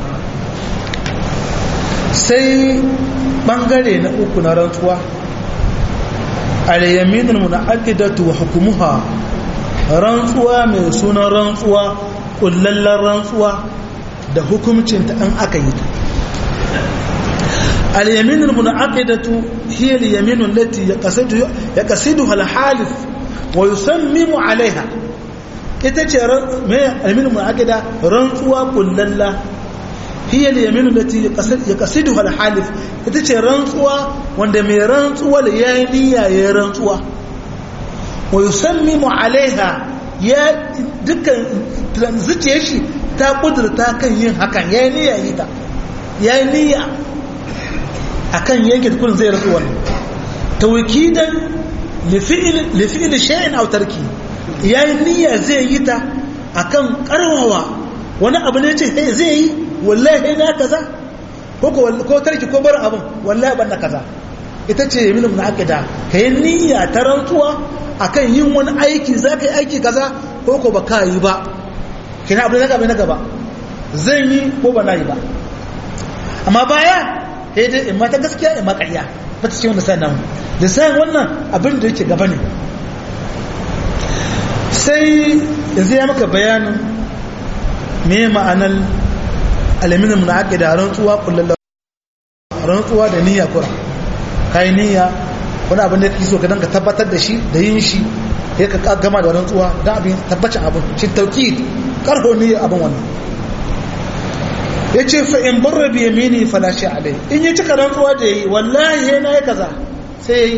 sai bangare na uku na rantsuwa al-yaminul munaqidatu wa hukumuha rantsuwa mai sunan rantsuwa kullallan rantsuwa da hukumcinta an aka yi ta اليمين المنعقدة هي اليمين التي يقصد يقصدها الحالف ويصمم عليها ita ce mai alminu mu'aqida rantsuwa kullalla hiya al-yamin allati yaqsiduha al-halif ita ce rantsuwa wanda mai rantsuwa ya yi niyya ya rantsuwa wa yusammimu alaiha ya dukkan zuciyar shi ta kudurta kan yin hakan ya yi niyya yi ta ya yi niyya akan yanke kullun zai rasu wannan tawkidan li fi'l li fi'l shay'in aw tarki yayi niyya zai yi ta akan karwawa wani abu ne ce hey zai yi wallahi na kaza ko ko tarki ko bar abun wallahi ban kaza ita ce yamin mun akida kai niyya ta rantsuwa akan yin wani aiki zaka yi aiki kaza ko ko baka yi ba kina abu ne gaba na gaba zan yi ko ba na yi ba amma baya sai dai in mata gaskiya in ma ƙarya ba ta ce wanda sa nan da sayan wannan abin da yake gaba ne sai yanzu ya maka bayanin me ma'anar alaminin na ake da rantsuwa kullum rantsuwa da niyya kura kai niyya wani abin da kake so ka danka tabbatar da shi da yin shi ya ka gama da rantsuwa don abin tabbacin abin shi tauki karho niyya abin wannan ya ce fa'in barra biya mini falashe alai in yi cika rantsuwa da yi wallahi ya na yi kaza sai ya yi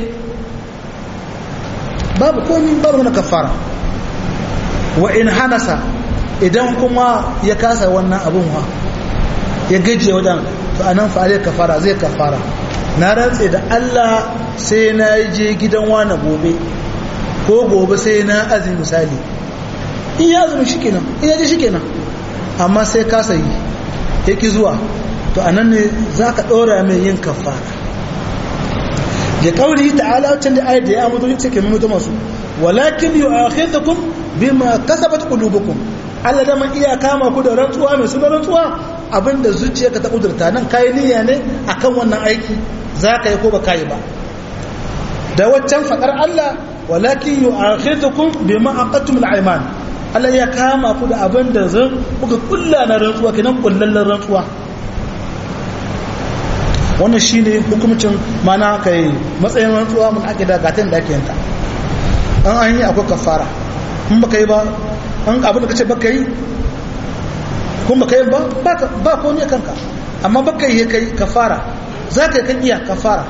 babu komi babu na kafara wa in hanasa idan kuma ya kasa wannan abin wa ya gajiye wajen to a nan fa'alai kafara zai kafara na rantse da allah sai na je gidan wani gobe ko gobe sai na azumi misali in ya azumi shi kenan in ya je shi kenan amma sai kasa yi yake zuwa to anan ne za ka ɗora mai yin kafara da ƙauri ta'ala wacce da ayat da ya mutu ce ke mutu masu walakin yi a akhirtakum bima kasabat qulubukum Allah da man iya kama ku da rantsuwa mai suna rantsuwa abinda zuciyarka ta kudurta nan kai niyya ne akan wannan aiki za ka yi ko ba kai ba da waccan fadar Allah walakin yi a akhirtakum bima aqattum al-ayman Allah ya kama ku da abin da zan kuka kulla na rantsuwa kinan kullallen rantsuwa wannan shine hukumcin mana kai matsayin rantsuwa mun ake da gatan da ake yanta an an yi akwai kafara in baka yi ba an abin da kace baka yi kun baka yi ba ba ko ne kanka amma baka yi kai kafara za ka yi kan iya kafara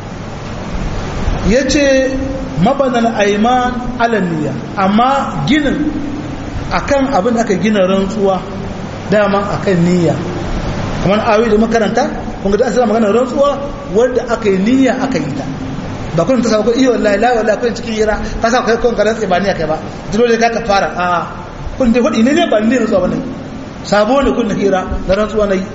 yace mabanan aiman alaniya amma ginin akan abin da aka gina rantsuwa dama akan niyya kamar awi da makaranta kun ga asala magana rantsuwa wanda aka yi niyya aka yi ta ba kun ta sako iyo wallahi la wallahi kun cikin hira ka sa kai kun ka rantsi ba niyya kai ba dole ka ka fara a kun dai hudi ne ne ba ne rantsuwa bane sabo ne kun hira da rantsuwa nayi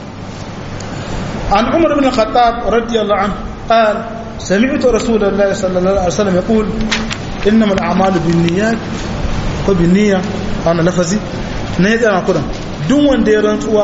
an umar ibn khattab radiyallahu anhu قال سمعت رسول الله صلى الله عليه وسلم يقول إنما الأعمال بالنيات ko bin niyya a wani lafazi na ya tsara kudan duk wanda ya rantsuwa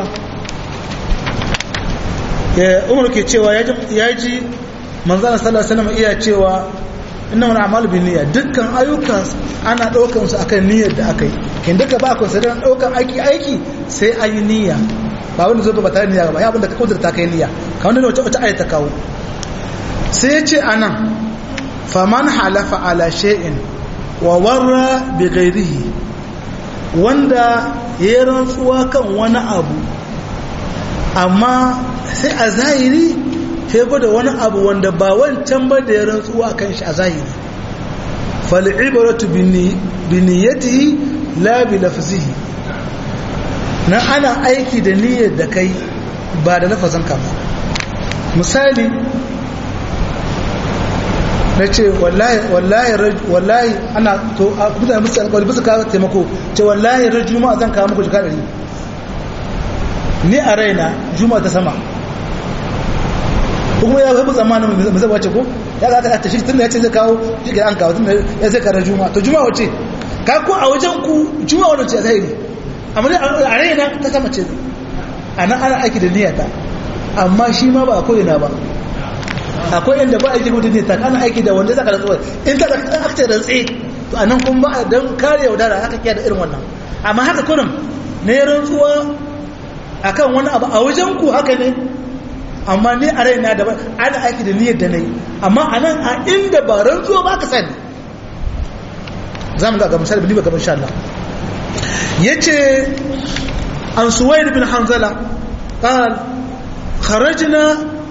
ya umar ke cewa ya ji manzana sallallahu alaihi iya cewa inna wani amalu bin niyya dukkan ayyukan ana ɗaukan su akan niyyar da aka yi kin duka ba ku sai ɗaukan aiki aiki sai an yi niyya ba wanda zo ba tare niyya ba ya abinda ka kudurta kai niyya ka wanda wata wata ayata kawo sai ya ce anan faman halafa ala shay'in wa warra bi ghairihi wanda ya rantsuwa kan wani abu amma sai a zahiri sai gwada wani abu wanda ba wancan ba da ya rantsuwa kan shi a zahiri fal'ibaratu bi niyyatihi la bi lafzihi na ana aiki da niyyar da kai ba da lafazin ka ba misali na ce wallahi ana to a mutane musu alƙawari bisa kawo taimako ce wallahi ran juma'a zan kawo muku jika ɗari ni a raina juma'a ta sama kuma ya zaɓi tsammanin mai zaba ce ko ya za ta ta shi tun da ya ce zai kawo shi an kawo tun da ya zai kara juma'a to juma'a wace ka ko a wajen ku juma'a wadda ce zahiri amma ne a raina ta sama ce a nan ana aiki da niyyata amma shi ma ba a koyina ba akwai inda ba aiki mutum ne ta kana aiki da wanda zaka rantsuwa in ka aka ce rantsi to anan kun ba don kare yaudara aka kiya da irin wannan amma haka kurum ne rantsuwa akan wani abu a wajen ku haka ne amma ni a raina da ana aiki da niyyar da nayi amma anan a inda ba rantsuwa ba ka sani za mu ga ga misali bani ba gaban insha Allah yace an suwaid bin hanzala قال خرجنا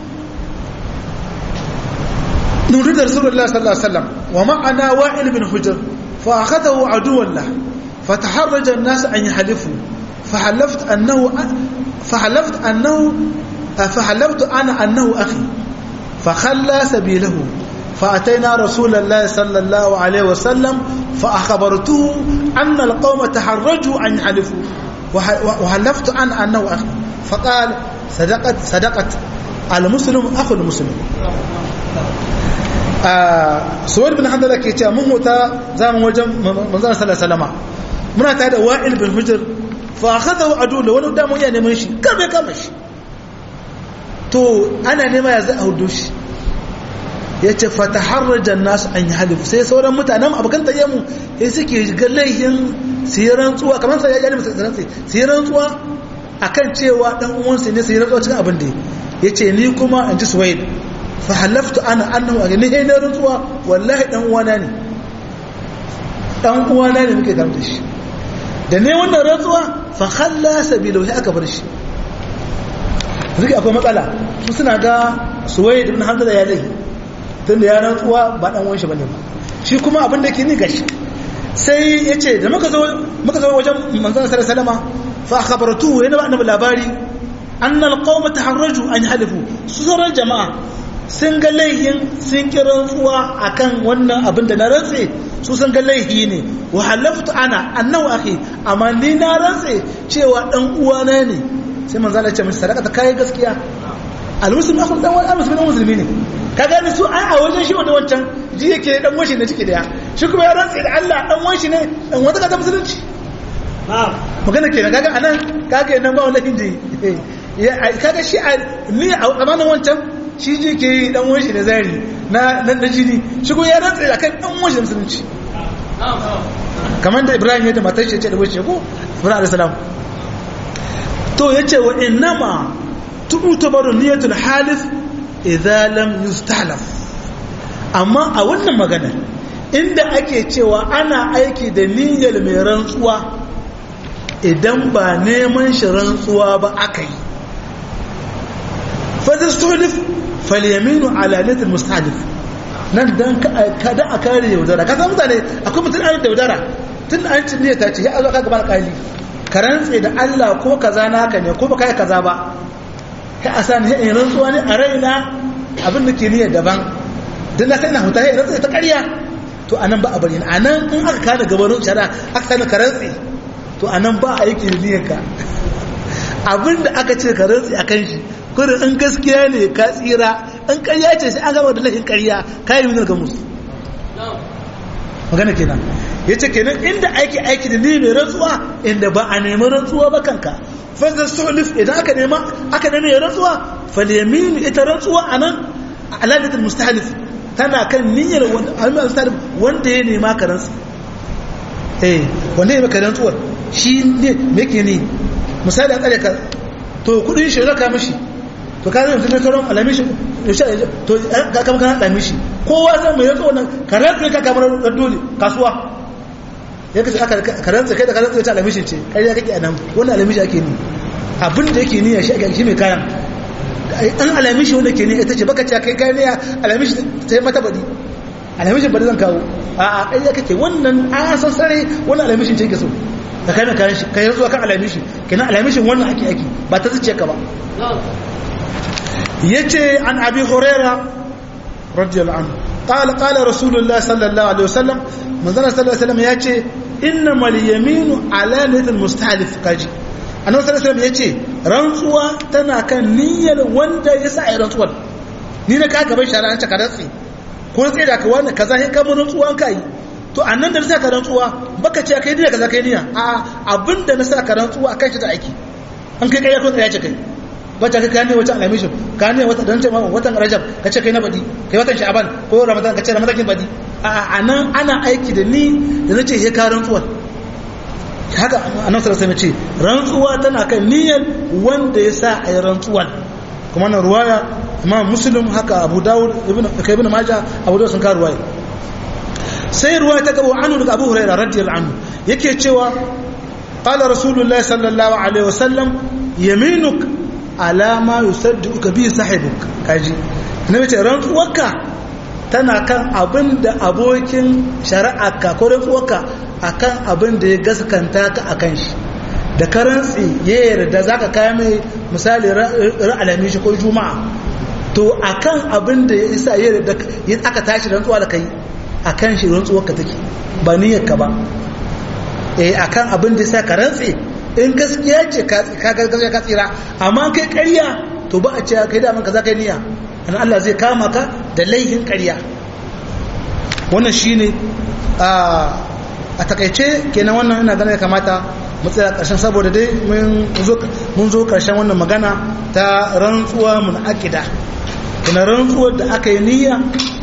نريد رسول الله صلى الله عليه وسلم ومعنا وائل بن حجر فأخذه عدوا له فتحرج الناس أن يحلفوا فحلفت أنه فحلفت أنه فحلفت أنا أنه أخي فخلى سبيله فأتينا رسول الله صلى الله عليه وسلم فأخبرته أن القوم تحرجوا أن يحلفوا وحلفت أنا أنه أخي فقال صدقت صدقت المسلم أخو المسلم suwar bin handala ke cewa mun wuta zaman wajen manzana sallallahu muna tare da wa'il bin hujjar fa akhadahu adu da wani damu ya neman shi kame kama shi to ana nema ya za a hudu shi ya ce fa taharrajan nasu an yi halifu sai sauran mutanen abokan tsaye mu sai suke ga laihin siran tsuwa kamar sai ya gani musu rantsi siran tsuwa akan cewa dan uwansa ne sai rantsuwa cikin abin da ya ce ni kuma in ji suwaid fa halaftu ana annahu a gani na rantsuwa wallahi dan uwana ne dan uwana ne muke tare da shi da ne wannan rantsuwa fa khalla sabila sai aka bar shi zuki akwai matsala su suna ga suwaid ibn hanzala ya laihi tunda ya rantsuwa ba dan uwan shi bane ba shi kuma abin da ke ni gashi sai ya ce da muka zo wajen manzan sarar salama fa khabartu yana ba annabi labari annal qauma taharraju an halifu su sauran jama'a sun ga laihin sun ki rantsuwa akan wannan abin da na rantse su sun ga laihi ne wa halaftu ana annahu akhi amma ni na rantse cewa dan uwana ne sai manzan ya ce min sadaka ta kai gaskiya almuslim akhul dan wani almuslim dan musulmi ne ka gani su ai a wajen shi wanda wancan ji yake dan washi ne ciki daya shi kuma ya rantsa da Allah dan washi ne dan wata kaza musulunci magana kenan kaga anan kaga nan ba wani hindi kaga shi ni a zamanin wancan shi ji ke dan washi ne zari na nan da jini shi kuma ya rantsa da kan dan washi musulunci kamar da Ibrahim ya da matar shi ya ce da washi ko Ibrahim alayhi salam to yace wa innama tu'tabaru niyatul halif idza lam yustahlaf amma a wannan magana inda ake cewa ana aiki da niyyar mai rantsuwa idan ba neman shi rantsuwa ba aka yi fadar sulif falyaminu ala niyyar mustahlif nan dan kada a kare yaudara ka san mutane akwai mutum an yaudara tun an ci niyyar ta ce ya zo ka gaba alƙali ka rantse da Allah ko kaza naka ne ko baka yi kaza ba kai a sani ya rantsuwa ne a raina abin da ke niyyar daban don na sai na huta ya rantsa ta ƙarya to anan ba a bari a nan in aka kada gabanin shara aka sani ka rantsi to anan ba a yi ke niyyar ka abin da aka ce ka rantsi a kan shi kurin in gaskiya ne ka tsira in ƙarya ce sai an gama da lahin ƙarya ka yi minar ga musu magana kenan ya ce kenan inda aiki aiki da ni mai rantsuwa inda ba a nemi rantsuwa ba kanka fazar sulif idan aka nema aka nemi ya rantsuwa falyaminu ita rantsuwa a nan aladatul mustahalif tana kan niyyar wanda mustahalif wanda ya nema ka rantsu eh wanda ya maka rantsuwar shi ne me ke ne misali an tsare ka to kudin shi raka mishi to ka zai mutum sauran alamishi to ka kama kana alamishi kowa zan mai rantsuwa nan ka rantsu ka kamar dole kasuwa ya kace aka karanta kai da karanta ta alamishin ce kai ya kake a nan wannan alamishi ake ni abin da yake niyya shi ake shi mai kayan an alamishi wanda ke niyya ita ce baka ce kai kai niyya alamishi sai mata badi alamishin badi zan kawo a a kai ya kake wannan an san sare wannan alamishin ce ke so ka kai mai kayan shi kai zuwa kan alamishi kenan alamishin wannan ake ake ba ta zuciya ka ba yace an abi hurairah radiyallahu anhu قال قال رسول الله صلى الله عليه وسلم manzana sallallahu alaihi wasallam ya ce innamal yaminu ala niyyil mustahlif kaji annabi sallallahu alaihi wasallam ya ce rantsuwa tana kan niyyar wanda ya sa ai rantsuwar ni da ka gaban shari'a ta karantsi ko sai da ka wani kaza sai ka mun rantsuwa kai to annan da sa ka rantsuwa baka ce kai niyya kaza kai niyya a abinda na sa ka rantsuwa akan shi da aiki an kai kai ko tsaya ce kai wata ka kane wata alamishin ka ne wata dan cewa watan rajab ka ce kai na badi kai watan sha'ban ko ramadan ka ce ramadan kin badi a anan ana aiki da ni da nace he ka rantsuwa haka annabi sallallahu alaihi ce rantsuwa tana kan niyyar wanda ya sa a yi rantsuwan kuma na ruwaya imam muslim haka abu dawud ibn ibn majah abu dawud sun ka ruwaya sai ruwaya ta gaba anu daga abu hurairah radiyallahu anhu yake cewa qala rasulullah sallallahu alaihi wasallam yaminuk ala ma yusaddiquka bi sahibuk kaji annabi ce rantsuwarka tana kan abin da abokin shari'arka ko rantsuwarka akan abin da ya gaskanta ka akan shi da karantsi ya yarda za ka kaya mai misali ra'alami shi ko juma'a to akan abin da ya isa ya yarda aka tashi rantsuwa da kai akan shi rantsuwar ka take ba niyyar ka ba eh akan abin da ya sa ka rantsi in gaskiya ce ka gaskiya ka tsira amma kai ƙarya to ba a ce kai da man ka za ka yi niyya an Allah zai kama ka da laihin ƙarya wannan shine a a takaice kenan wannan ina ganin ya kamata mu tsaya karshen saboda dai mun zo karshen wannan magana ta rantsuwa mun akida kuma rantsuwar da aka yi niyya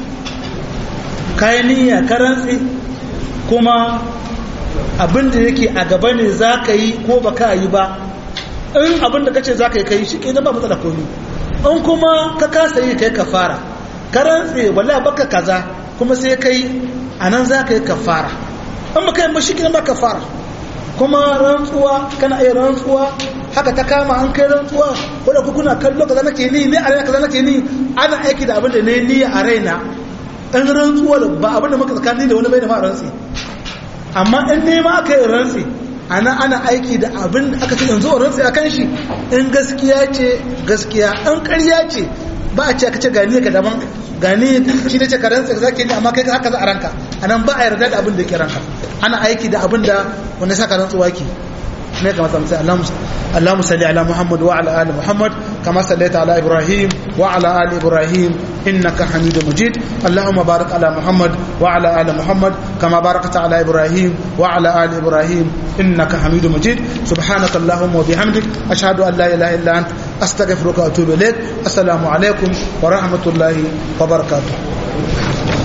kayan niyya ka rantsi kuma abin da yake a gaba ne za ka yi ko ba ka yi ba in abin da ka ce za ka yi kai shi ke ba matsala komi in kuma ka kasa yi kai ka fara ka rantsi wala baka kaza kuma sai kai a nan za ka yi ka fara in ba kai ba shi ba ka fara kuma rantsuwa kana iya rantsuwa haka ta kama an kai rantsuwa ko da kuna kallo kaza nake ni ne a raina kaza nake ni ana aiki da abin da ne niyya a raina in rantsuwa ba abin da muka tsakani da wani bai da ma rantsi amma in ne ma aka yi rantsi ana ana aiki da abin da aka ce yanzu rantsi akan shi in gaskiya ce gaskiya in ƙarya ce ba a ce ka ce gani ka daban gani shi ne ce ka rantsa ka zake ni amma kai haka za a ranka anan ba a yarda da abin da ke ranka ana aiki da abin da wanda saka rantsuwa ke ne kamar sai Allahumma salli ala Muhammad wa ala ali Muhammad kama sallaita ala Ibrahim wa ala ali Ibrahim innaka Hamidum Majid Allahumma barik ala Muhammad wa ala ali Muhammad kama barakta ala Ibrahim wa ala ali Ibrahim innaka Hamidum Majid subhanaka Allahumma wa bihamdik ashhadu an la ilaha illa anta astaghfiruka wa atubu ilaik assalamu alaikum wa rahmatullahi wa barakatuh